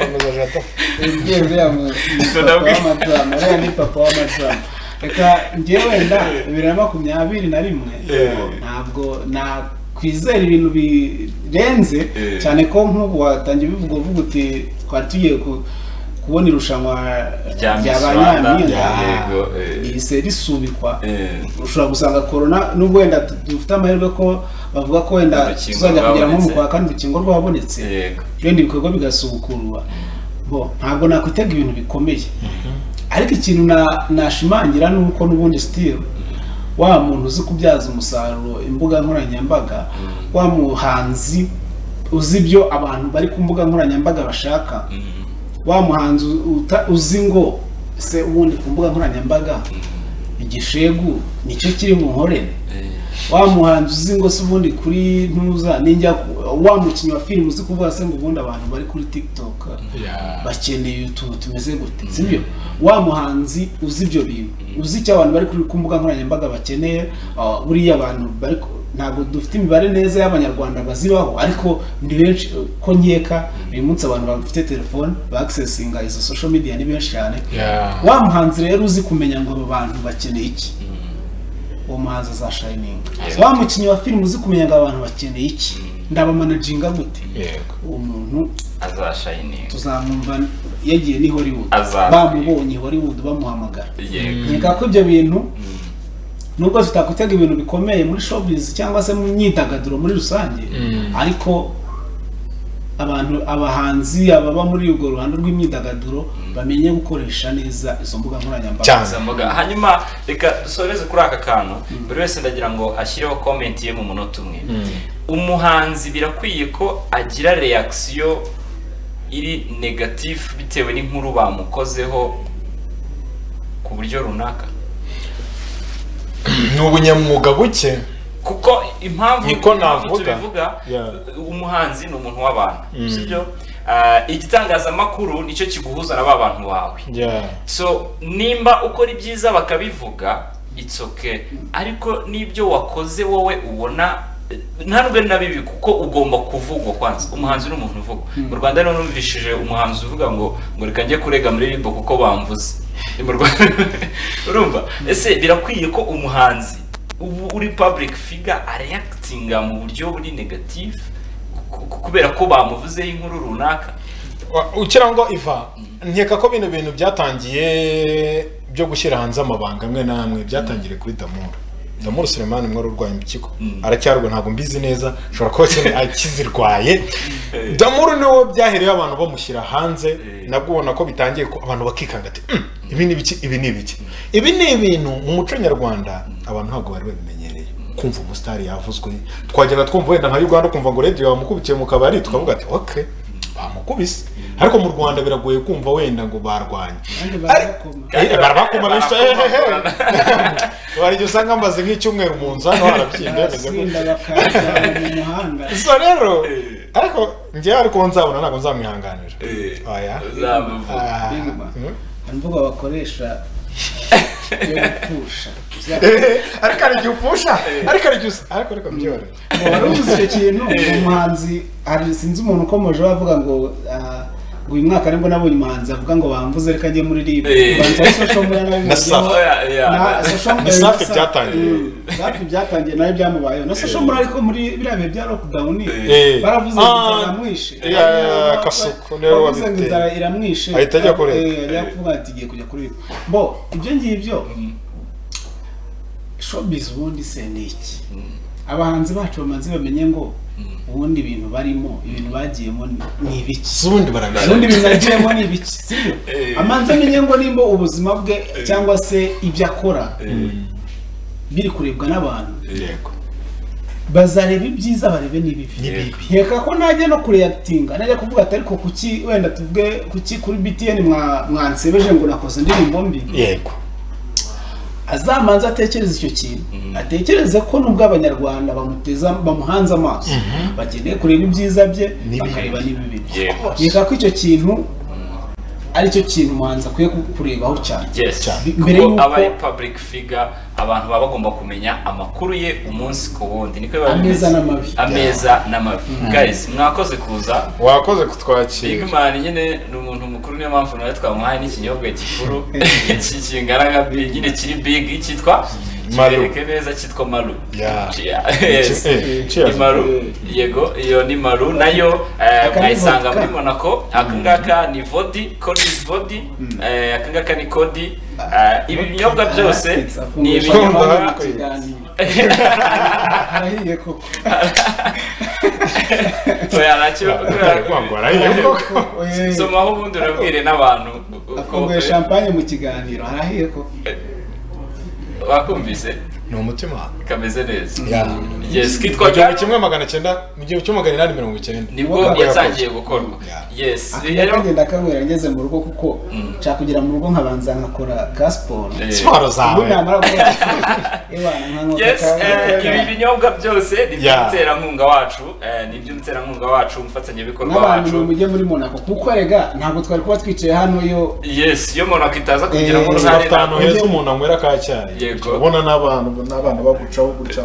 Komeza Jado. Umubyeyi uriya mu- ni Ubwo papa nabwo- w'amadrama uriya ni papa w'amadrama reka njye wenda bibiri na makumyabiri na rimwe Yego. ntabwo nakwizera ibintu birenze Eh. cyane ko nk'ubu watangiye ubivuga uvuga uti twari tugiye ku- kubona irushanwa rya rya Miss ba Rwanda nyampinga yego eh, rihise risubikwa eh. ushobora gusanga corona nubwo wenda tu- dufite amahirwe ko bavuga ko wenda Urukingo tuzajya kugera nko mu rwabonetse. kwa kane urukingo rwabonetse yego ibindi bikorwa bigasubukurwa bo ntabwo nakwitega ibintu bikomeye ariko ikintu na- nashimangira ni uko n'ubundi sitire wa muntu uzi kubyaza umusaruro imbuga nkoranyambaga wa muhanzi uzi ibyo abantu bari ku mbuga nkoranyambaga bashaka wa muhanzi uta- uzi ngo se ubundi ku mbuga nkoranyambaga igishegu nicyo kiri mu nkorere eh. wa muhanzi uzi ngo se ubundi kuri ntuza ninjya ku- wa mukinnyi wa filime uzi kuvuga se ngo ubundi abantu bari kuri tikitoka Yeah. bakeneye utuntu tumeze gute sibyo wa muhanzi uzi ibyo bintu uzi icyo abantu bari kuri ku mbuga nkoranyambaga bakeneye ah, buriya abantu bari ku- ntabwo dufite imibare neza y'abanyarwanda bazibaho ariko ni benshi eh, ko nkeka uyu munsi abantu bafite telefone bakisesinga izo social media ni benshi cyane Yeah. wa muhanzi rero uzi kumenya ngo abo bantu bakeneye iki uwo muhanzi za shining wa mukinnyi wa filime uzi kumenya ngo aba bantu bakeneye iki ndabamanaginga gute Yego. uwo muntu azashayininga tuzamwumva yagiye ni hollywood Azaza. bamubonye hollywood bamuhamagara yego nkeka ko ibyo bintu nubwo tutakutega ibintu bikomeye muri showbiz cyangwa se mu myidagaduro muri rusange Mm. ariko abantu abahanzi ababa muri urwo ruhande rw'imyidagaduro bamenye gukoresha neza izo mbuga nkoranyambaga Cyane. izo mboga hanyuma reka dusoreze kuri aka kantu buri wese ndagira ngo ashyireho komenti ye mu munota umwe umuhanzi birakwiye ko agira reakisiyo iri negatifu bitewe n'inkuru bamukozeho ku buryo runaka ni ubunyamwuga buke kuko impamvu Niko impamvu navuga. tubivuga Yeah. umuhanzi ni umuntu w'abantu sibyo Ah, igitangazamakuru nicyo kiguhuza na ba bantu bawe so nimba ukora ibyiza bakabivuga it's okay ariko n'ibyo wakoze wowe ubona ntabwo na bibi kuko ugomba kuvugwa kwanza umuhanzi ni umuntu uvugwa mu rwanda rero numvishije umuhanzi uvuga ngo ngo reka njye kurega muri ribo kuko bamvuze Ni mu Rwanda. urumva ese birakwiye ko umuhanzi ubu uri public figure areactinga mu buryo buri negative ku- ku- kubera ko bamuvuzeho inkuru runaka Wa- ukira ngo iva nkeka ko bino bintu byatangiye byo gushyira hanze amabanga amwe n'amwe byatangiriye kuri damuru damuru sulemani umwe wari urwaye impyiko Mm. aracyarwaye ntabwo mbizi neza ashobora kuba akene- akizirwaye damuru niwo byahereyeho abantu bamushyira hanze Eh. nabwo ubona ko bitangiye ko abantu bakikanga ati "Mm, ibi ni ibiki ibi ni ibiki ibi ni ibintu mu muco nyarwanda abantu ntabwo bari babimenyereye kumva umusitari yavuzwe twajyaga twumva wenda nka uganda ukumva ngo rediyo bamukubitiye mu kabari tukavuga ati ok bamukubise ariko mu rwanda biragoye kumva wenda ngo barwanye kandi barakoma Eh, barabakoma benshi eh, eh, Barabakurana. eh. hari igihe usanga mbaze nk'icyumweru mu nzu hano harabyimba hameze barasinda gutya. bakajyana mu muhanda so rero Eh. ariko njyewe ariko nzabona ntabwo nzamwihanganira Eh. oya Uzamuvuga. Ah. Biguma. Mm. hari imvugo bakoresha yo gupfusha Eh, ariko hari igihe upfusha ariko hari igihe usa ariko ariko byoroshye wari uzi icyo kintu umuhanzi hari sinzi umuntu ukomeje bavuga ngo ah, ngo uyu mwaka nibwo nabonye umuhanzi avuga ngo bamvuze reka ajye muri ribu Eh. Na Safi. Na Safi byatangiye. safi byatangiye nayo byamubayeho na social muri ariko muri biriya bihe bya lockdown Eh. baravuze ngo Ah, inzara iramwishe ya, ya, ya, Kasuku niwe bavuze ngo wabiteye. inzara iramwishe Ahita ajya kureba. Eh, ajya kuvuga ati igiye kujya kuri ribu bo ibyo ngibyo showbiz ubundi se ni iki abahanzi bacu bamaze bamenye ngo ubundi ibintu barimo ibintu bagiyemo ni- ni ibiki si ubundi baragaragara ubundi ibintu yagiyemo ni ibiki sibyo Eh. amanze amenye ngo nimba ubuzima bwe cyangwa se ibyo akora biri kurebwa n'abantu yego bazareba ibyiza barebe n'ibibi n'ibibi nkeka ko najya no kureyakitinga najya kuvuga ati ariko kuki wenda tuvuge kuki kuri btn mwa- mwansebeje ngo nakoze indirimbo mbi yego azamanza atekereze icyo kintu atekereze ko nubwo abanyarwanda bamuteza bamuhanze amaso bakeneye kureba ibyiza bye N'ibibi. bakareba n'ibibi bye Yego. reka ko icyo kintu aricyo kintu umuhanzi akwiye ku- kurebaho cyane Mbere kuko y'uko- aba ari public figure abantu baba bagomba kumenya amakuru ye umunsi ku wundi niko biba Ameza bimeze. n'amabi. ameza n'amabi guys mwakoze kuza wakoze kutwakira Big Man nyine ni umuntu mukuru niyo mpamvu nawe twamuhaye n'ikinyobwa gikuru Iki kingana nka big nyine kiri big cyitwa Maru. kibereke neza cyitwa maru Yeah. Yeah, yes. Eh, ni cheers. maru yego iyo ni maru nayo eh, Aka ni mwayisanga vodka. muri monaco aka ngaka ni vodi kodi is vodi eh, aka ngaka ni kodi Eh, ibi binyobwa byose ni ibinyobwa Kumva. arahiye koko oya nacyo Atari kwangwa, arahiye koko. Oye, somaho ubundi urabwire n'abantu uko afunguye champagne mu kiganiro arahiye koko wakumvise ni umutima kameze neza Ya. yes mu kitwa gihumbi kimwe magana cyenda mu gihumbi kimwe magana inani mirongo icyenda nibwo yatangiye gukorwa yes akajya rero kagenda kabwira ngeze mu rugo kuko nshaka kugera mu rugo nkabanza nkakora ka siporo Eh, siporo ubu zawe namara gukora ewa nkanyweka Yes, eh, ibi ka- binyobwa byose ni Yeah. by'umuterankunga wacu eh, ni iby'umuterankunga wacu umufatsanyabikorwa n'abantu wacu mujye muri monaco kuko rega ntabwo twari kuba twicaye hano yo yes iyo umuntu akitaza kugira ngo Eh, uruhare afite ahantu ntabwo- heza umuntu anywera ka cyayi Yego. ubona n'abantu n'abana bagucaho gutya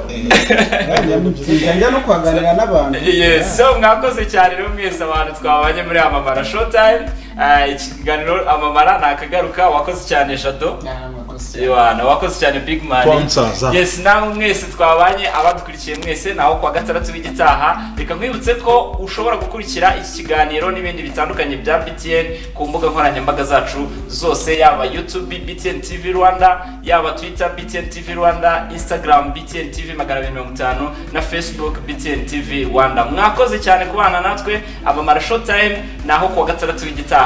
njya no kuhaganira n'abantu yes so mwakoze cyane rero mwese abantu twabanye muri amamara showtime Eh, ikiganiro amamara ni akagaruka wakoze cyane jado Nta makosa. Yohana wakoze cyane big man Sponsors, ah. yes namwe mwese twabanye abadukurikiye mwese naho kuwa gatandatu w'igitaha reka nkwibutse ko ushobora gukurikira iki kiganiro n'ibindi bitandukanye bya btn ku mbuga nkoranyambaga zacu zose yaba youtube btn tv rwanda yaba twitter btn tv rwanda instagram btn tv magana abiri mirongo itanu na facebook btn tv rwanda mwakoze cyane kubana natwe abamara showtime naho kuwa gatandatu w'igitaha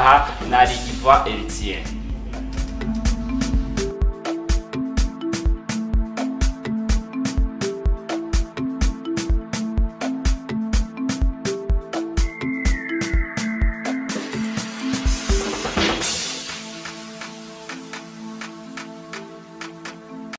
narigiva eritiyeni